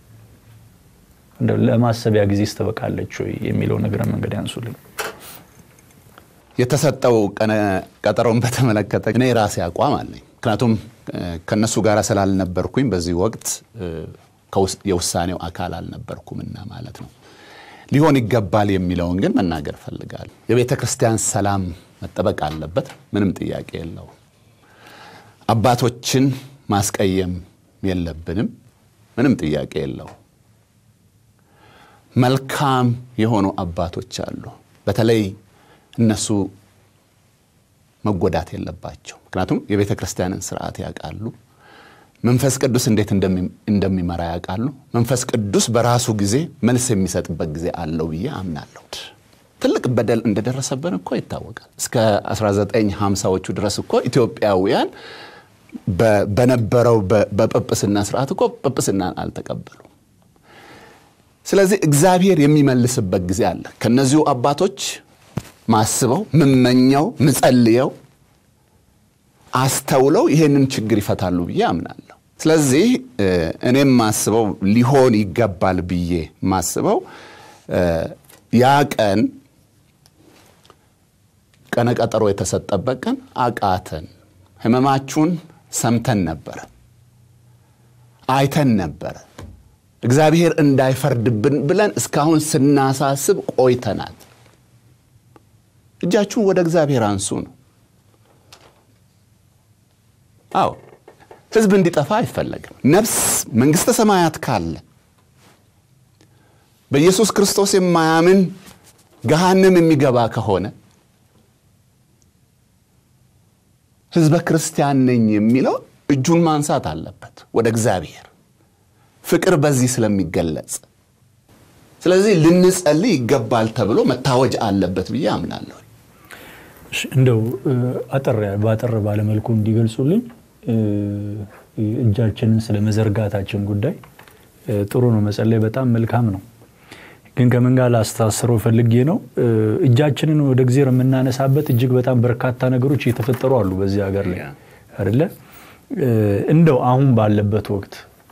ለማሰቢያ ጊዜ ስተበቃለች ወይ የሚለው ነገር መንገድ ያንሱልኝ። የተሰጠው ቀጠሮን በተመለከተ እኔ የራሴ አቋም አለኝ። ምክንያቱም ከነሱ ጋር ስላልነበርኩኝ በዚህ ወቅት የውሳኔው አካል አልነበርኩምና ማለት ነው። ሊሆን ይገባል የሚለውን ግን መናገር እፈልጋለሁ። የቤተ ክርስቲያን ሰላም መጠበቅ አለበት፣ ምንም ጥያቄ የለው። አባቶችን ማስቀየም የለብንም፣ ምንም ጥያቄ የለው። መልካም የሆኑ አባቶች አሉ። በተለይ እነሱ መጎዳት የለባቸው። ምክንያቱም የቤተ ክርስቲያንን ስርዓት ያውቃሉ። መንፈስ ቅዱስ እንዴት እንደሚመራ ያውቃሉ። መንፈስ ቅዱስ በራሱ ጊዜ መልስ የሚሰጥበት ጊዜ አለው ብዬ አምናለሁ። ትልቅ በደል እንደደረሰብን እኮ ይታወቃል። እስከ 1950ዎቹ ድረስ እኮ ኢትዮጵያውያን በነበረው በጵጵስና ስርዓት እኮ ጵጵስናን አልተቀበሉ። ስለዚህ እግዚአብሔር የሚመልስበት ጊዜ አለ። ከነዚሁ አባቶች ማስበው ምመኘው ምጸልየው አስተውለው ይሄንን ችግር ይፈታሉ ብዬ አምናለሁ። ስለዚህ እኔም ማስበው ሊሆን ይገባል ብዬ ማስበው ያ ቀን ቀነ ቀጠሮ የተሰጠበት ቀን አቃተን። ህመማችሁን ሰምተን ነበረ፣ አይተን ነበረ። እግዚአብሔር እንዳይፈርድብን ብለን እስካሁን ስናሳስብ ቆይተናል። እጃችሁን ወደ እግዚአብሔር አንሱ ነው። አዎ ህዝብ እንዲጠፋ አይፈለግም። ነፍስ መንግሥተ ሰማያት ካለ በኢየሱስ ክርስቶስ የማያምን ገሃንም የሚገባ ከሆነ ህዝበ ክርስቲያን ነኝ የሚለው እጁን ማንሳት አለበት ወደ እግዚአብሔር ፍቅር በዚህ ስለሚገለጽ ስለዚህ ልንጸልይ ይገባል ተብሎ መታወጅ አለበት ብዬ አምናለሁ። እንደው አጠር በአጠር ባለመልኩ እንዲገልጹልኝ እጃችንን ስለ መዘርጋታችን ጉዳይ ጥሩ ነው፣ መጸለይ በጣም መልካም ነው። ግን ከምን ጋር ላስተሳስረው ፈልጌ ነው እጃችንን ወደ እግዚአብሔር የምናነሳበት እጅግ በጣም በርካታ ነገሮች እየተፈጠሩ አሉ በዚህ ሀገር ላይ አይደለ? እንደው አሁን ባለበት ወቅት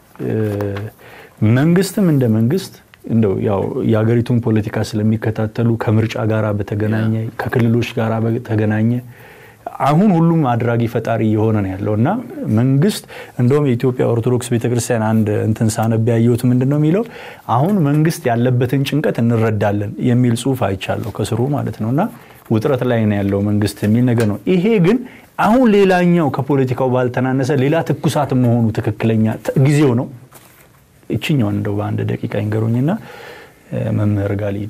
መንግስትም እንደ መንግስት እንደው ያው የሀገሪቱን ፖለቲካ ስለሚከታተሉ ከምርጫ ጋር በተገናኘ ከክልሎች ጋር በተገናኘ አሁን ሁሉም አድራጊ ፈጣሪ እየሆነ ነው ያለው እና መንግስት እንደውም የኢትዮጵያ ኦርቶዶክስ ቤተክርስቲያን አንድ እንትን ሳነብ ያየሁት ምንድን ነው የሚለው አሁን መንግስት ያለበትን ጭንቀት እንረዳለን የሚል ጽሁፍ አይቻለሁ ከስሩ ማለት ነው እና ውጥረት ላይ ነው ያለው መንግስት የሚል ነገር ነው። ይሄ ግን አሁን ሌላኛው ከፖለቲካው ባልተናነሰ ሌላ ትኩሳት መሆኑ ትክክለኛ ጊዜው ነው። ይችኛውን እንደው በአንድ ደቂቃ ይንገሩኝና መምህር ጋር ልሂድ።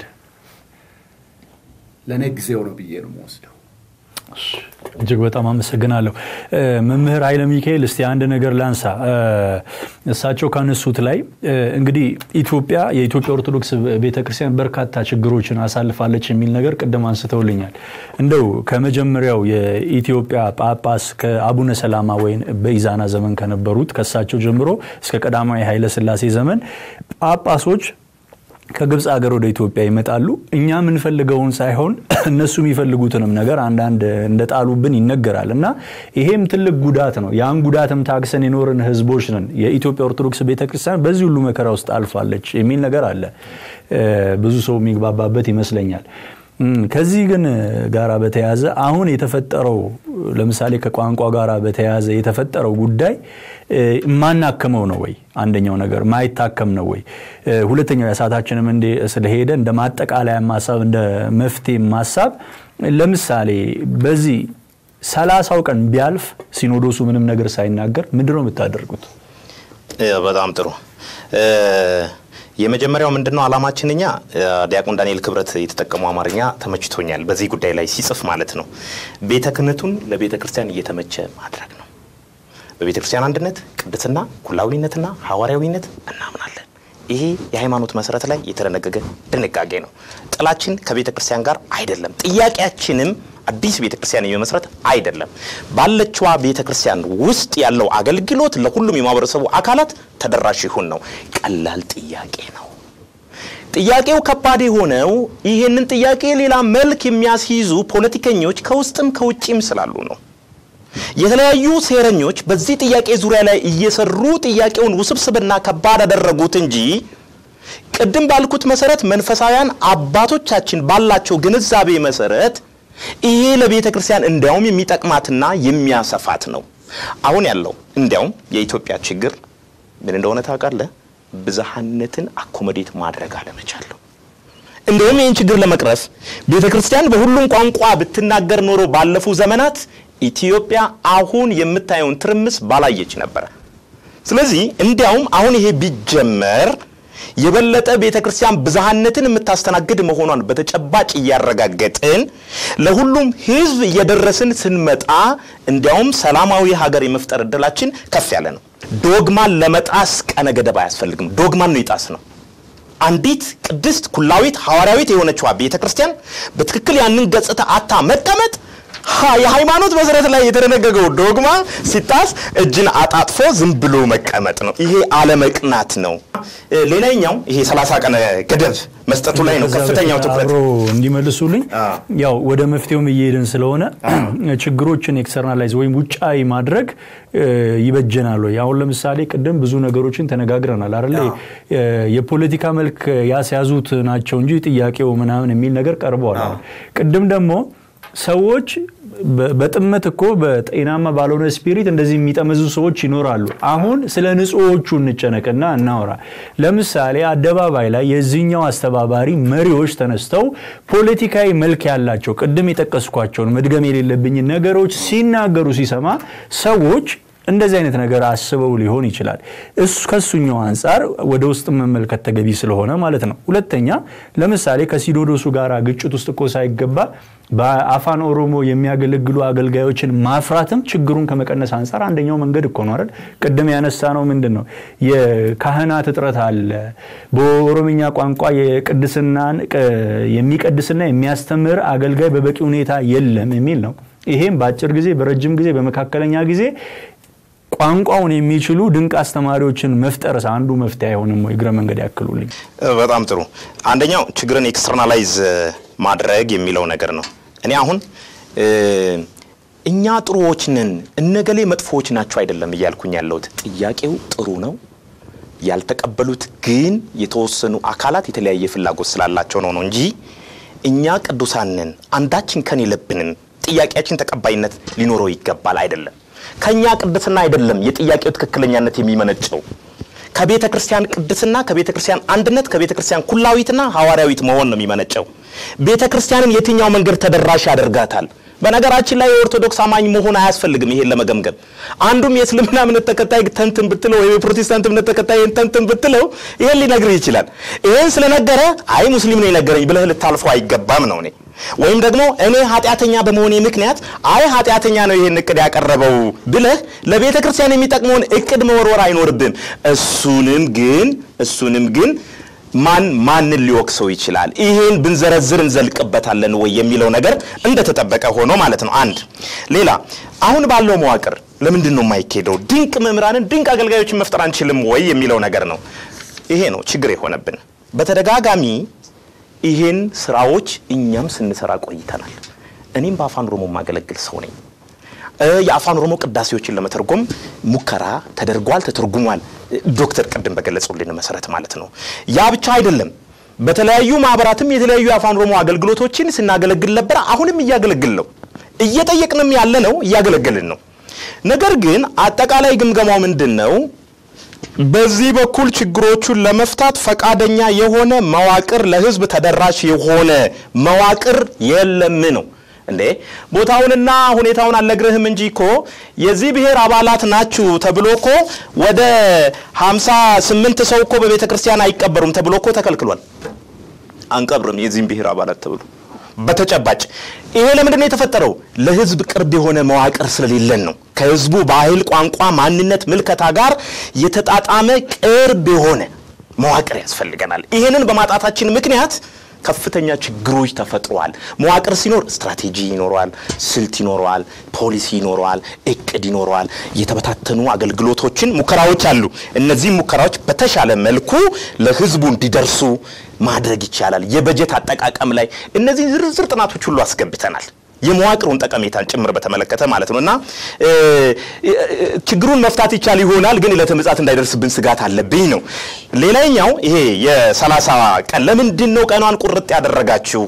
ለእኔ ጊዜው ነው ብዬ ነው የምወስደው። እጅግ በጣም አመሰግናለሁ መምህር ኃይለ ሚካኤል። እስቲ አንድ ነገር ላንሳ። እሳቸው ካነሱት ላይ እንግዲህ ኢትዮጵያ የኢትዮጵያ ኦርቶዶክስ ቤተክርስቲያን በርካታ ችግሮችን አሳልፋለች የሚል ነገር ቅድም አንስተውልኛል። እንደው ከመጀመሪያው የኢትዮጵያ ጳጳስ ከአቡነ ሰላማ ወይም በኢዛና ዘመን ከነበሩት ከእሳቸው ጀምሮ እስከ ቀዳማዊ ኃይለ ሥላሴ ዘመን ጳጳሶች ከግብፅ ሀገር ወደ ኢትዮጵያ ይመጣሉ። እኛ የምንፈልገውን ሳይሆን እነሱ የሚፈልጉትንም ነገር አንዳንድ እንደጣሉብን ይነገራል እና ይሄም ትልቅ ጉዳት ነው። ያን ጉዳትም ታግሰን የኖርን ህዝቦች ነን። የኢትዮጵያ ኦርቶዶክስ ቤተክርስቲያን በዚህ ሁሉ መከራ ውስጥ አልፋለች የሚል ነገር አለ። ብዙ ሰው የሚግባባበት ይመስለኛል። ከዚህ ግን ጋራ በተያያዘ አሁን የተፈጠረው ለምሳሌ ከቋንቋ ጋር በተያያዘ የተፈጠረው ጉዳይ የማናክመው ነው ወይ? አንደኛው ነገር ማይታከም ነው ወይ? ሁለተኛው የሰዓታችንም እንደ ስለሄደ እንደ ማጠቃለያ ማሳብ እንደ መፍትሄ ማሳብ ለምሳሌ በዚህ ሰላሳው ቀን ቢያልፍ ሲኖዶሱ ምንም ነገር ሳይናገር ምንድን ነው የምታደርጉት? በጣም ጥሩ። የመጀመሪያው ምንድነው አላማችን? እኛ ዲያቆን ዳንኤል ክብረት የተጠቀመው አማርኛ ተመችቶኛል። በዚህ ጉዳይ ላይ ሲጽፍ ማለት ነው ቤተ ክህነቱን ለቤተ ክርስቲያን እየተመቸ ማድረግ ነው። በቤተ ክርስቲያን አንድነት፣ ቅድስና፣ ኩላዊነትና ሐዋርያዊነት እናምናለን። ይሄ የሃይማኖት መሰረት ላይ የተደነገገ ድንጋጌ ነው። ጥላችን ከቤተ ክርስቲያን ጋር አይደለም። ጥያቄያችንም አዲስ ቤተ ክርስቲያን የመመስረት አይደለም። ባለችዋ ቤተ ክርስቲያን ውስጥ ያለው አገልግሎት ለሁሉም የማህበረሰቡ አካላት ተደራሽ ይሁን ነው። ቀላል ጥያቄ ነው። ጥያቄው ከባድ የሆነው ይህንን ጥያቄ ሌላ መልክ የሚያስይዙ ፖለቲከኞች ከውስጥም ከውጭም ስላሉ ነው። የተለያዩ ሴረኞች በዚህ ጥያቄ ዙሪያ ላይ እየሰሩ ጥያቄውን ውስብስብና ከባድ አደረጉት እንጂ ቅድም ባልኩት መሰረት መንፈሳውያን አባቶቻችን ባላቸው ግንዛቤ መሰረት ይሄ ለቤተ ክርስቲያን እንዲያውም የሚጠቅማትና የሚያሰፋት ነው። አሁን ያለው እንዲያውም የኢትዮጵያ ችግር ምን እንደሆነ ታውቃለህ? ብዝሃነትን አኮሞዴት ማድረግ አለመቻለሁ። እንዲሁም ይህን ችግር ለመቅረፍ ቤተ ክርስቲያን በሁሉም ቋንቋ ብትናገር ኖሮ ባለፉ ዘመናት ኢትዮጵያ አሁን የምታየውን ትርምስ ባላየች ነበረ። ስለዚህ እንዲያውም አሁን ይሄ ቢጀመር የበለጠ ቤተ ክርስቲያን ብዝሃነትን የምታስተናግድ መሆኗን በተጨባጭ እያረጋገጥን ለሁሉም ሕዝብ እየደረስን ስንመጣ እንዲያውም ሰላማዊ ሀገር የመፍጠር እድላችን ከፍ ያለ ነው። ዶግማን ለመጣስ ቀነ ገደብ አያስፈልግም። ዶግማን ነው ይጣስ ነው። አንዲት ቅድስት ኩላዊት ሐዋርያዊት የሆነችዋ ቤተ ክርስቲያን በትክክል ያንን ገጽታ አታ መቀመጥ የሃይማኖት መሰረት ላይ የተደነገገው ዶግማ ሲጣስ እጅን አጣጥፎ ዝም ብሎ መቀመጥ ነው። ይሄ አለመቅናት ነው። ሌላኛው ይሄ 30 ቀን ገደብ መስጠቱ ላይ ነው ከፍተኛው ትኩረት። አብሮ እንዲመልሱልኝ ያው ወደ መፍትሄውም እየሄድን ስለሆነ ችግሮችን ኤክስተርናላይዝ ወይም ውጫዊ ማድረግ ይበጀናል ወይ? አሁን ለምሳሌ ቅድም ብዙ ነገሮችን ተነጋግረናል አይደለ? የፖለቲካ መልክ ያስያዙት ናቸው እንጂ ጥያቄው ምናምን የሚል ነገር ቀርበዋል። ቅድም ደግሞ ሰዎች በጥመት እኮ በጤናማ ባልሆነ ስፒሪት እንደዚህ የሚጠመዙ ሰዎች ይኖራሉ። አሁን ስለ ንጹሖቹ እንጨነቅና እናውራ። ለምሳሌ አደባባይ ላይ የዚህኛው አስተባባሪ መሪዎች ተነስተው ፖለቲካዊ መልክ ያላቸው ቅድም የጠቀስኳቸውን መድገም የሌለብኝን ነገሮች ሲናገሩ ሲሰማ ሰዎች እንደዚህ አይነት ነገር አስበው ሊሆን ይችላል። እሱ ከሱኛው አንጻር ወደ ውስጥ መመልከት ተገቢ ስለሆነ ማለት ነው። ሁለተኛ ለምሳሌ ከሲኖዶሱ ጋር ግጭት ውስጥ እኮ ሳይገባ በአፋን ኦሮሞ የሚያገለግሉ አገልጋዮችን ማፍራትም ችግሩን ከመቀነስ አንጻር አንደኛው መንገድ እኮ ነው አይደል? ቅድም ያነሳ ነው ምንድን ነው የካህናት እጥረት አለ። በኦሮምኛ ቋንቋ የቅድስናን የሚቀድስና የሚያስተምር አገልጋይ በበቂ ሁኔታ የለም የሚል ነው። ይሄም በአጭር ጊዜ፣ በረጅም ጊዜ፣ በመካከለኛ ጊዜ ቋንቋውን የሚችሉ ድንቅ አስተማሪዎችን መፍጠርስ አንዱ መፍትሄ አይሆንም ወይ? እግረ መንገድ ያክሉልኝ። በጣም ጥሩ። አንደኛው ችግርን ኤክስተርናላይዝ ማድረግ የሚለው ነገር ነው። እኔ አሁን እኛ ጥሩዎች ነን እነገሌ መጥፎዎች ናቸው አይደለም እያልኩኝ ያለሁት። ጥያቄው ጥሩ ነው። ያልተቀበሉት ግን የተወሰኑ አካላት የተለያየ ፍላጎት ስላላቸው ነው ነው እንጂ እኛ ቅዱሳን ነን አንዳችን ከን የለብንም ጥያቄያችን ተቀባይነት ሊኖረው ይገባል አይደለም። ከኛ ቅድስና አይደለም የጥያቄው ትክክለኛነት የሚመነጨው ከቤተ ክርስቲያን ቅድስና፣ ከቤተ ክርስቲያን አንድነት፣ ከቤተ ክርስቲያን ኩላዊትና ሐዋርያዊት መሆን ነው የሚመነጨው። ቤተ ክርስቲያንን የትኛው መንገድ ተደራሽ ያደርጋታል? በነገራችን ላይ የኦርቶዶክስ አማኝ መሆን አያስፈልግም ይሄን ለመገምገም። አንዱም የእስልምና እምነት ተከታይ ተንትን ብትለው ወይም የፕሮቴስታንት እምነት ተከታይ ተንትን ብትለው ይሄን ሊነግርህ ይችላል። ይሄን ስለነገረ አይ ሙስሊም ነው የነገረኝ ብለህ ልታልፈው አይገባም ነው እኔ ወይም ደግሞ እኔ ኃጢአተኛ በመሆኔ ምክንያት አይ ኃጢአተኛ ነው ይሄን እቅድ ያቀረበው ብለህ ለቤተ ክርስቲያን የሚጠቅመውን እቅድ መወርወር አይኖርብም። እሱንም ግን እሱንም ግን ማን ማንን ሊወቅሰው ይችላል? ይሄን ብንዘረዝር እንዘልቅበታለን ወይ የሚለው ነገር እንደተጠበቀ ሆኖ ማለት ነው። አንድ ሌላ አሁን ባለው መዋቅር ለምንድን ነው የማይካሄደው? ድንቅ መምህራንን ድንቅ አገልጋዮችን መፍጠር አንችልም ወይ የሚለው ነገር ነው። ይሄ ነው ችግር የሆነብን በተደጋጋሚ ይሄን ስራዎች እኛም ስንሰራ ቆይተናል። እኔም በአፋን ኦሮሞ የማገለግል ሰው ነኝ። የአፋን ኦሮሞ ቅዳሴዎችን ለመተርጎም ሙከራ ተደርጓል፣ ተተርጉሟል። ዶክተር ቅድም በገለጹልን መሰረት ማለት ነው። ያ ብቻ አይደለም። በተለያዩ ማህበራትም የተለያዩ የአፋን ኦሮሞ አገልግሎቶችን ስናገለግል ነበር። አሁንም እያገለግል ነው። እየጠየቅንም ያለ ነው፣ እያገለገልን ነው። ነገር ግን አጠቃላይ ግምገማው ምንድን ነው? በዚህ በኩል ችግሮቹን ለመፍታት ፈቃደኛ የሆነ መዋቅር ለህዝብ ተደራሽ የሆነ መዋቅር የለም ነው። እንዴ ቦታውንና ሁኔታውን አልነግርህም እንጂ እኮ የዚህ ብሔር አባላት ናችሁ ተብሎ እኮ ወደ 58 ሰው እኮ በቤተ ክርስቲያን አይቀበሩም ተብሎ እኮ ተከልክሏል። አንቀብርም የዚህም ብሔር አባላት ተብሎ በተጨባጭ ይሄ ለምንድን ነው የተፈጠረው? ለህዝብ ቅርብ የሆነ መዋቅር ስለሌለን ነው። ከህዝቡ ባህል፣ ቋንቋ፣ ማንነት፣ ምልከታ ጋር የተጣጣመ ቅርብ የሆነ መዋቅር ያስፈልገናል። ይህንን በማጣታችን ምክንያት ከፍተኛ ችግሮች ተፈጥረዋል። መዋቅር ሲኖር ስትራቴጂ ይኖረዋል፣ ስልት ይኖረዋል፣ ፖሊሲ ይኖረዋል፣ እቅድ ይኖረዋል። የተበታተኑ አገልግሎቶችን ሙከራዎች አሉ። እነዚህ ሙከራዎች በተሻለ መልኩ ለህዝቡ እንዲደርሱ ማድረግ ይቻላል። የበጀት አጠቃቀም ላይ እነዚህ ዝርዝር ጥናቶች ሁሉ አስገብተናል። የመዋቅሩን ጠቀሜታን ጭምር በተመለከተ ማለት ነው እና ችግሩን መፍታት ይቻል ይሆናል፣ ግን ዕለተ ምጽአት እንዳይደርስብን ስጋት አለብኝ ነው። ሌላኛው ይሄ የሰላሳ ቀን ለምንድን ነው ቀኗን ቁርጥ ያደረጋችሁ?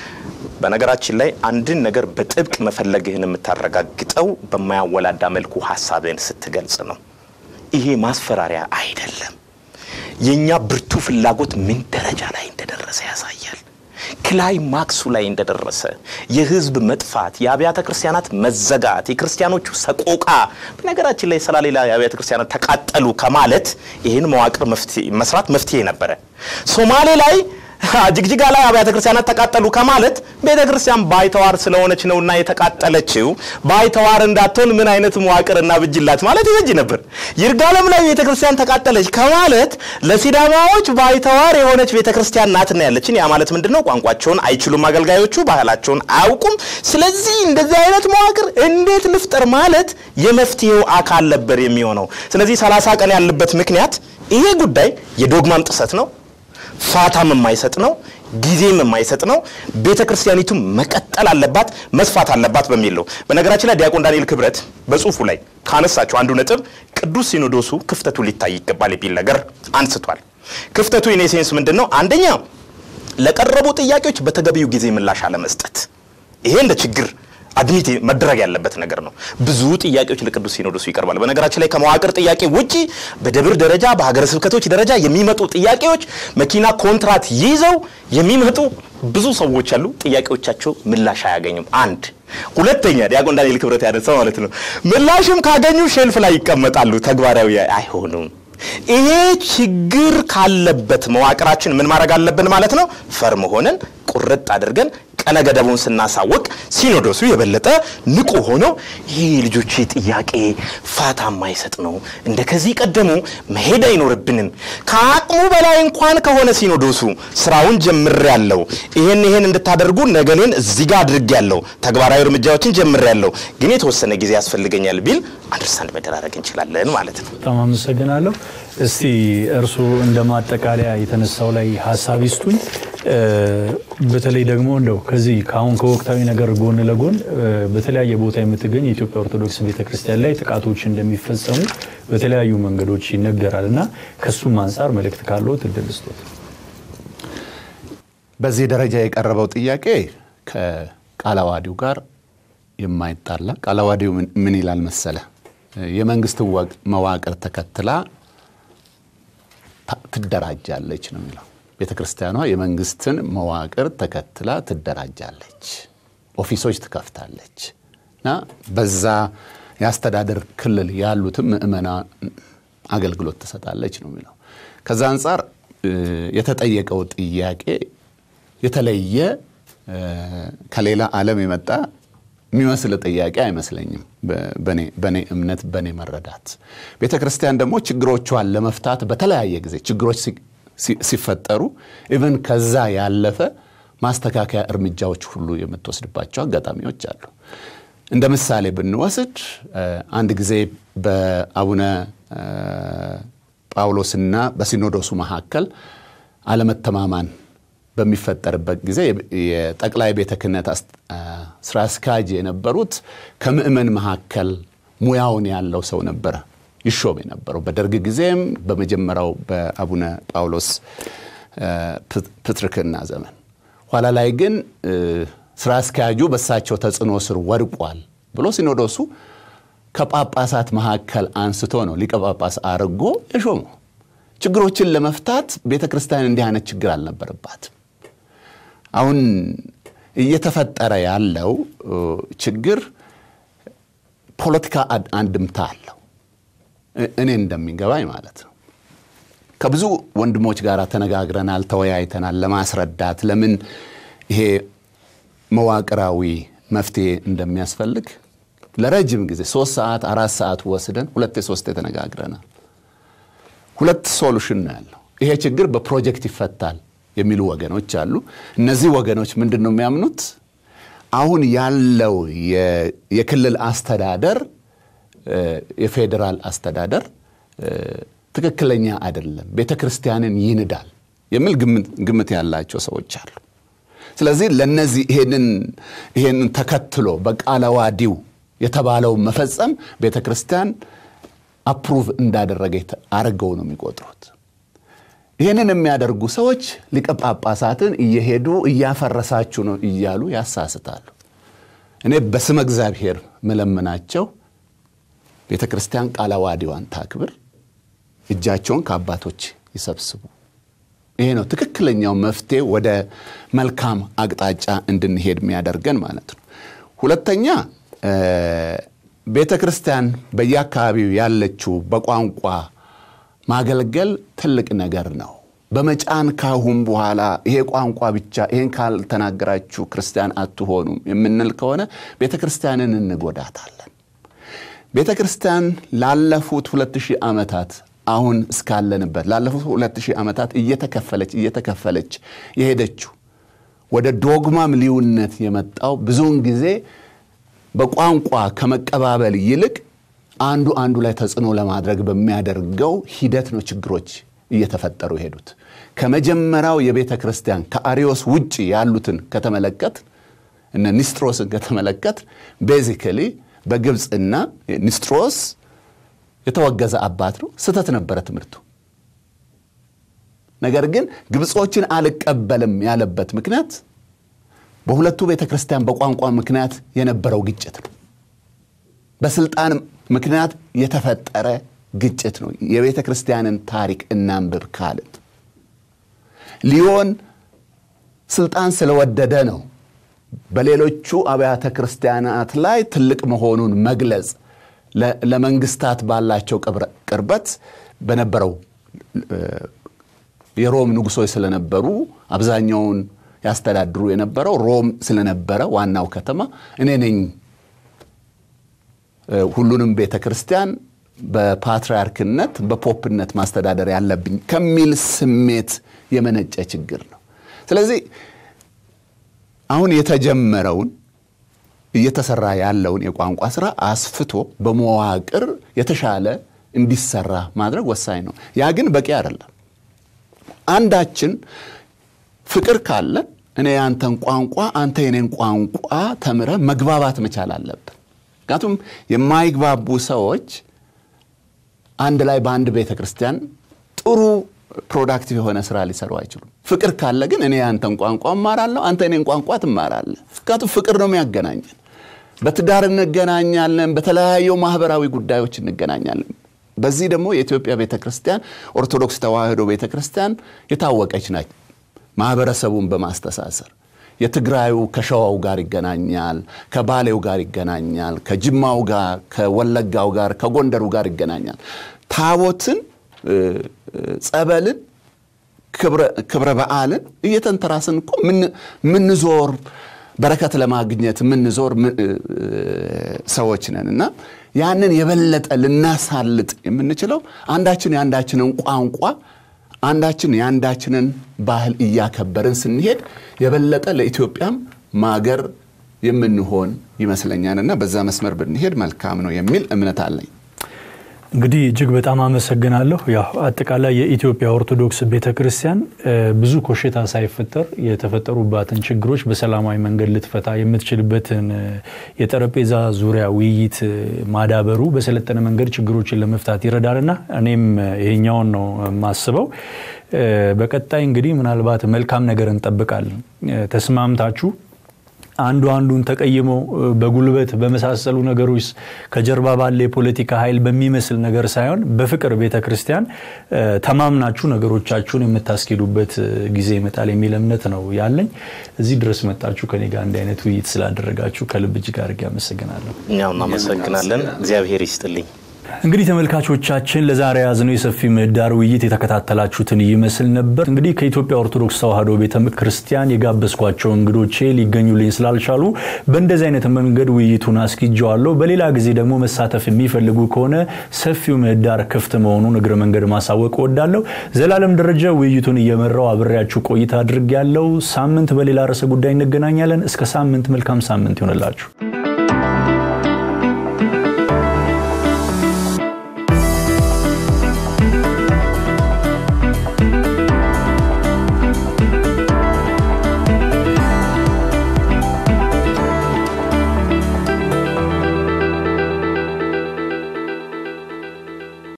በነገራችን ላይ አንድን ነገር በጥብቅ መፈለግህን የምታረጋግጠው በማያወላዳ መልኩ ሀሳብህን ስትገልጽ ነው። ይሄ ማስፈራሪያ አይደለም። የእኛ ብርቱ ፍላጎት ምን ደረጃ ላይ እንደደረሰ ያሳያል። ክላይማክሱ ላይ እንደደረሰ የህዝብ መጥፋት፣ የአብያተ ክርስቲያናት መዘጋት፣ የክርስቲያኖቹ ሰቆቃ። በነገራችን ላይ ሰላሌላ የአብያተ ክርስቲያናት ተቃጠሉ ከማለት ይህን መዋቅር መስራት መፍትሄ ነበረ። ሶማሌ ላይ ጅግጅጋ ላይ አብያተ ክርስቲያናት ተቃጠሉ ከማለት ቤተ ክርስቲያን ባይተዋር ስለሆነች ነውና የተቃጠለችው ባይተዋር እንዳትሆን ምን አይነት መዋቅርና ብጅላት ማለት ይበጅ ነበር። ይርጋለም ላይ ቤተ ክርስቲያን ተቃጠለች ከማለት ለሲዳማዎች ባይተዋር የሆነች ቤተ ክርስቲያን ናትና ያለችን። ያ ማለት ምንድን ነው? ቋንቋቸውን አይችሉም አገልጋዮቹ፣ ባህላቸውን አያውቁም። ስለዚህ እንደዚህ አይነት መዋቅር እንዴት ልፍጠር ማለት የመፍትሄው አካል ነበር የሚሆነው። ስለዚህ ሰላሳ ቀን ያለበት ምክንያት ይሄ ጉዳይ የዶግማም ጥሰት ነው ፋታም የማይሰጥ ነው። ጊዜም የማይሰጥ ነው። ቤተ ክርስቲያኒቱ መቀጠል አለባት፣ መስፋት አለባት በሚል ነው። በነገራችን ላይ ዲያቆን ዳንኤል ክብረት በጽሁፉ ላይ ካነሳቸው አንዱ ነጥብ ቅዱስ ሲኖዶሱ ክፍተቱ ሊታይ ይገባል የሚል ነገር አንስቷል። ክፍተቱ ኢኔ ሴንስ ምንድን ነው? አንደኛ ለቀረቡ ጥያቄዎች በተገቢው ጊዜ ምላሽ አለመስጠት። ይሄ እንደ ችግር አድሚት መደረግ ያለበት ነገር ነው። ብዙ ጥያቄዎች ለቅዱስ ሲኖዶሱ ይቀርባል። በነገራችን ላይ ከመዋቅር ጥያቄ ውጪ በደብር ደረጃ በሀገረ ስብከቶች ደረጃ የሚመጡ ጥያቄዎች መኪና ኮንትራት ይዘው የሚመጡ ብዙ ሰዎች አሉ። ጥያቄዎቻቸው ምላሽ አያገኙም። አንድ ሁለተኛ ዲያቆን ዳንኤል ክብረት ያነሳው ማለት ነው። ምላሽም ካገኙ ሼልፍ ላይ ይቀመጣሉ፣ ተግባራዊ አይሆኑም። ይሄ ችግር ካለበት መዋቅራችን ምን ማድረግ አለብን ማለት ነው? ፈርም ሆነን ቁርጥ አድርገን ቀነ ገደቡን ስናሳውቅ ሲኖዶሱ የበለጠ ንቁ ሆኖ ይህ ልጆች ጥያቄ ፋታ የማይሰጥ ነው፣ እንደ ከዚህ ቀደሙ መሄድ አይኖርብንም። ከአቅሙ በላይ እንኳን ከሆነ ሲኖዶሱ ስራውን ጀምሬያለሁ፣ ይሄን ይሄን እንድታደርጉ ነገሌን እዚህ ጋር አድርጌያለሁ፣ ተግባራዊ እርምጃዎችን ጀምሬያለሁ፣ ግን የተወሰነ ጊዜ ያስፈልገኛል ቢል አንደርስታንድ መደራረግ እንችላለን ማለት ነው። በጣም አመሰግናለሁ። እስቲ እርስዎ እንደ ማጠቃለያ የተነሳው ላይ ሀሳብ ይስጡኝ። በተለይ ደግሞ እንደው ከዚህ ከአሁን ከወቅታዊ ነገር ጎን ለጎን በተለያየ ቦታ የምትገኝ የኢትዮጵያ ኦርቶዶክስ ቤተክርስቲያን ላይ ጥቃቶች እንደሚፈጸሙ በተለያዩ መንገዶች ይነገራል እና ከሱም አንጻር መልእክት ካለው እድል ስጦት። በዚህ ደረጃ የቀረበው ጥያቄ ከቃለ ዓዋዲው ጋር የማይጣላ ቃለ ዓዋዲው ምን ይላል መሰለ? የመንግስት መዋቅር ተከትላ ትደራጃለች ነው የሚለው። ቤተ ክርስቲያኗ የመንግስትን መዋቅር ተከትላ ትደራጃለች፣ ኦፊሶች ትከፍታለች እና በዛ የአስተዳደር ክልል ያሉትም ምእመና አገልግሎት ትሰጣለች ነው የሚለው። ከዛ አንጻር የተጠየቀው ጥያቄ የተለየ ከሌላ ዓለም የመጣ የሚመስል ጥያቄ አይመስለኝም። በእኔ እምነት፣ በእኔ መረዳት ቤተ ክርስቲያን ደግሞ ችግሮቿን ለመፍታት በተለያየ ጊዜ ችግሮች ሲፈጠሩ ኢቨን ከዛ ያለፈ ማስተካከያ እርምጃዎች ሁሉ የምትወስድባቸው አጋጣሚዎች አሉ። እንደ ምሳሌ ብንወስድ አንድ ጊዜ በአቡነ ጳውሎስና በሲኖዶሱ መካከል አለመተማማን በሚፈጠርበት ጊዜ የጠቅላይ ቤተ ክህነት ስራ አስኪያጅ የነበሩት ከምእመን መካከል ሙያውን ያለው ሰው ነበረ ይሾም የነበረው በደርግ ጊዜም በመጀመሪያው በአቡነ ጳውሎስ ፕትርክና ዘመን። ኋላ ላይ ግን ስራ አስኪያጁ በእሳቸው ተጽዕኖ ስር ወድቋል ብሎ ሲኖዶሱ ከጳጳሳት መካከል አንስቶ ነው ሊቀ ጳጳስ አድርጎ የሾመው። ችግሮችን ለመፍታት ቤተ ክርስቲያን እንዲህ አይነት ችግር አልነበረባትም። አሁን እየተፈጠረ ያለው ችግር ፖለቲካ አንድምታ አለው። እኔ እንደሚገባኝ ማለት ነው። ከብዙ ወንድሞች ጋር ተነጋግረናል፣ ተወያይተናል ለማስረዳት ለምን ይሄ መዋቅራዊ መፍትሄ እንደሚያስፈልግ ለረጅም ጊዜ ሶስት ሰዓት አራት ሰዓት ወስደን ሁለቴ ሶስቴ ተነጋግረናል። ሁለት ሶሉሽን ነው ያለው። ይሄ ችግር በፕሮጀክት ይፈታል የሚሉ ወገኖች አሉ። እነዚህ ወገኖች ምንድን ነው የሚያምኑት? አሁን ያለው የክልል አስተዳደር የፌዴራል አስተዳደር ትክክለኛ አይደለም፣ ቤተ ክርስቲያንን ይንዳል የሚል ግምት ያላቸው ሰዎች አሉ። ስለዚህ ለነዚህ ይሄንን ተከትሎ በቃለ ዓዋዲው የተባለውን መፈጸም ቤተ ክርስቲያን አፕሩቭ እንዳደረገ አድርገው ነው የሚቆጥሩት። ይህንን የሚያደርጉ ሰዎች ሊቀ ጳጳሳትን እየሄዱ እያፈረሳችሁ ነው እያሉ ያሳስታሉ። እኔ በስመ እግዚአብሔር መለመናቸው ቤተ ክርስቲያን ቃለ ዓዋዲዋን ታክብር፣ እጃቸውን ከአባቶች ይሰብስቡ። ይሄ ነው ትክክለኛው መፍትሄ ወደ መልካም አቅጣጫ እንድንሄድ የሚያደርገን ማለት ነው። ሁለተኛ ቤተ ክርስቲያን በየአካባቢው ያለችው በቋንቋ ማገልገል ትልቅ ነገር ነው። በመጫን ካሁን በኋላ ይሄ ቋንቋ ብቻ ይሄን ካልተናገራችሁ ክርስቲያን አትሆኑም የምንል ከሆነ ቤተ ክርስቲያንን እንጎዳታለን። ቤተ ክርስቲያን ላለፉት ሁለት ሺህ ዓመታት አሁን እስካለንበት ላለፉት ሁለት ሺህ ዓመታት እየተከፈለች እየተከፈለች የሄደችው ወደ ዶግማም ልዩነት የመጣው ብዙውን ጊዜ በቋንቋ ከመቀባበል ይልቅ አንዱ አንዱ ላይ ተጽዕኖ ለማድረግ በሚያደርገው ሂደት ነው ችግሮች እየተፈጠሩ የሄዱት። ከመጀመሪያው የቤተ ክርስቲያን ከአሪዮስ ውጭ ያሉትን ከተመለከት እነ ኒስጥሮስን ከተመለከት ቤዚካሊ በግብፅና ኒስጥሮስ የተወገዘ አባት ነው። ስህተት ነበረ ትምህርቱ። ነገር ግን ግብጾችን አልቀበልም ያለበት ምክንያት በሁለቱ ቤተ ክርስቲያን በቋንቋ ምክንያት የነበረው ግጭት ነው። በስልጣን ምክንያት የተፈጠረ ግጭት ነው። የቤተ ክርስቲያንን ታሪክ እናንብብ ካልን ሊዮን ስልጣን ስለወደደ ነው በሌሎቹ አብያተ ክርስቲያናት ላይ ትልቅ መሆኑን መግለጽ ለመንግስታት ባላቸው ቅርበት በነበረው የሮም ንጉሶች ስለነበሩ አብዛኛውን ያስተዳድሩ የነበረው ሮም ስለነበረ ዋናው ከተማ እኔ ነኝ ሁሉንም ቤተ ክርስቲያን በፓትርያርክነት በፖፕነት ማስተዳደር ያለብኝ ከሚል ስሜት የመነጨ ችግር ነው። ስለዚህ አሁን የተጀመረውን እየተሰራ ያለውን የቋንቋ ስራ አስፍቶ በመዋቅር የተሻለ እንዲሰራ ማድረግ ወሳኝ ነው። ያ ግን በቂ አይደለም። አንዳችን ፍቅር ካለ እኔ ያንተን ቋንቋ አንተ የኔን ቋንቋ ተምረ መግባባት መቻል አለብን። ምክንያቱም የማይግባቡ ሰዎች አንድ ላይ በአንድ ቤተ ክርስቲያን ጥሩ ፕሮዳክቲቭ የሆነ ስራ ሊሰሩ አይችሉም። ፍቅር ካለ ግን እኔ ያንተን ቋንቋ እማራለሁ፣ አንተ እኔን ቋንቋ ትማራለህ። ምክንያቱም ፍቅር ነው የሚያገናኘን። በትዳር እንገናኛለን፣ በተለያዩ ማህበራዊ ጉዳዮች እንገናኛለን። በዚህ ደግሞ የኢትዮጵያ ቤተ ክርስቲያን ኦርቶዶክስ ተዋሕዶ ቤተ ክርስቲያን የታወቀች ናት። ማህበረሰቡን በማስተሳሰር የትግራዩ ከሸዋው ጋር ይገናኛል፣ ከባሌው ጋር ይገናኛል፣ ከጅማው ጋር፣ ከወለጋው ጋር፣ ከጎንደሩ ጋር ይገናኛል። ታቦትን፣ ጸበልን፣ ክብረ በዓልን እየተንተራስን እኮ ምንዞር በረከት ለማግኘት የምንዞር ሰዎች ነን እና ያንን የበለጠ ልናሳልጥ የምንችለው አንዳችን የአንዳችንን ቋንቋ አንዳችን የአንዳችንን ባህል እያከበርን ስንሄድ የበለጠ ለኢትዮጵያም ማገር የምንሆን ይመስለኛልና በዛ መስመር ብንሄድ መልካም ነው የሚል እምነት አለኝ። እንግዲህ እጅግ በጣም አመሰግናለሁ። ያው አጠቃላይ የኢትዮጵያ ኦርቶዶክስ ቤተ ክርስቲያን ብዙ ኮሽታ ሳይፈጠር የተፈጠሩባትን ችግሮች በሰላማዊ መንገድ ልትፈታ የምትችልበትን የጠረጴዛ ዙሪያ ውይይት ማዳበሩ በሰለጠነ መንገድ ችግሮችን ለመፍታት ይረዳልና እኔም ይሄኛውን ነው የማስበው። በቀጣይ እንግዲህ ምናልባት መልካም ነገር እንጠብቃለን። ተስማምታችሁ አንዱ አንዱን ተቀይመው በጉልበት በመሳሰሉ ነገሮች ከጀርባ ባለ የፖለቲካ ኃይል በሚመስል ነገር ሳይሆን በፍቅር ቤተ ክርስቲያን ተማምናችሁ ነገሮቻችሁን የምታስኬዱበት ጊዜ ይመጣል የሚል እምነት ነው ያለኝ። እዚህ ድረስ መጣችሁ ከኔ ጋር እንዲህ አይነት ውይይት ስላደረጋችሁ ከልብ እጅግ አድርጌ አመሰግናለሁ። እኛም እናመሰግናለን። እግዚአብሔር ይስጥልኝ። እንግዲህ ተመልካቾቻችን ለዛሬ ያዝነው የሰፊ ምህዳር ውይይት የተከታተላችሁትን ይመስል ነበር። እንግዲህ ከኢትዮጵያ ኦርቶዶክስ ተዋሕዶ ቤተ ክርስቲያን የጋበዝኳቸው እንግዶቼ ሊገኙልኝ ስላልቻሉ በእንደዚህ አይነት መንገድ ውይይቱን አስኪጀዋለሁ። በሌላ ጊዜ ደግሞ መሳተፍ የሚፈልጉ ከሆነ ሰፊው ምህዳር ክፍት መሆኑን እግረ መንገድ ማሳወቅ እወዳለሁ። ዘላለም ደረጃ ውይይቱን እየመራው አብሬያችሁ ቆይታ አድርጌያለሁ። ሳምንት በሌላ ርዕሰ ጉዳይ እንገናኛለን። እስከ ሳምንት መልካም ሳምንት ይሆንላችሁ።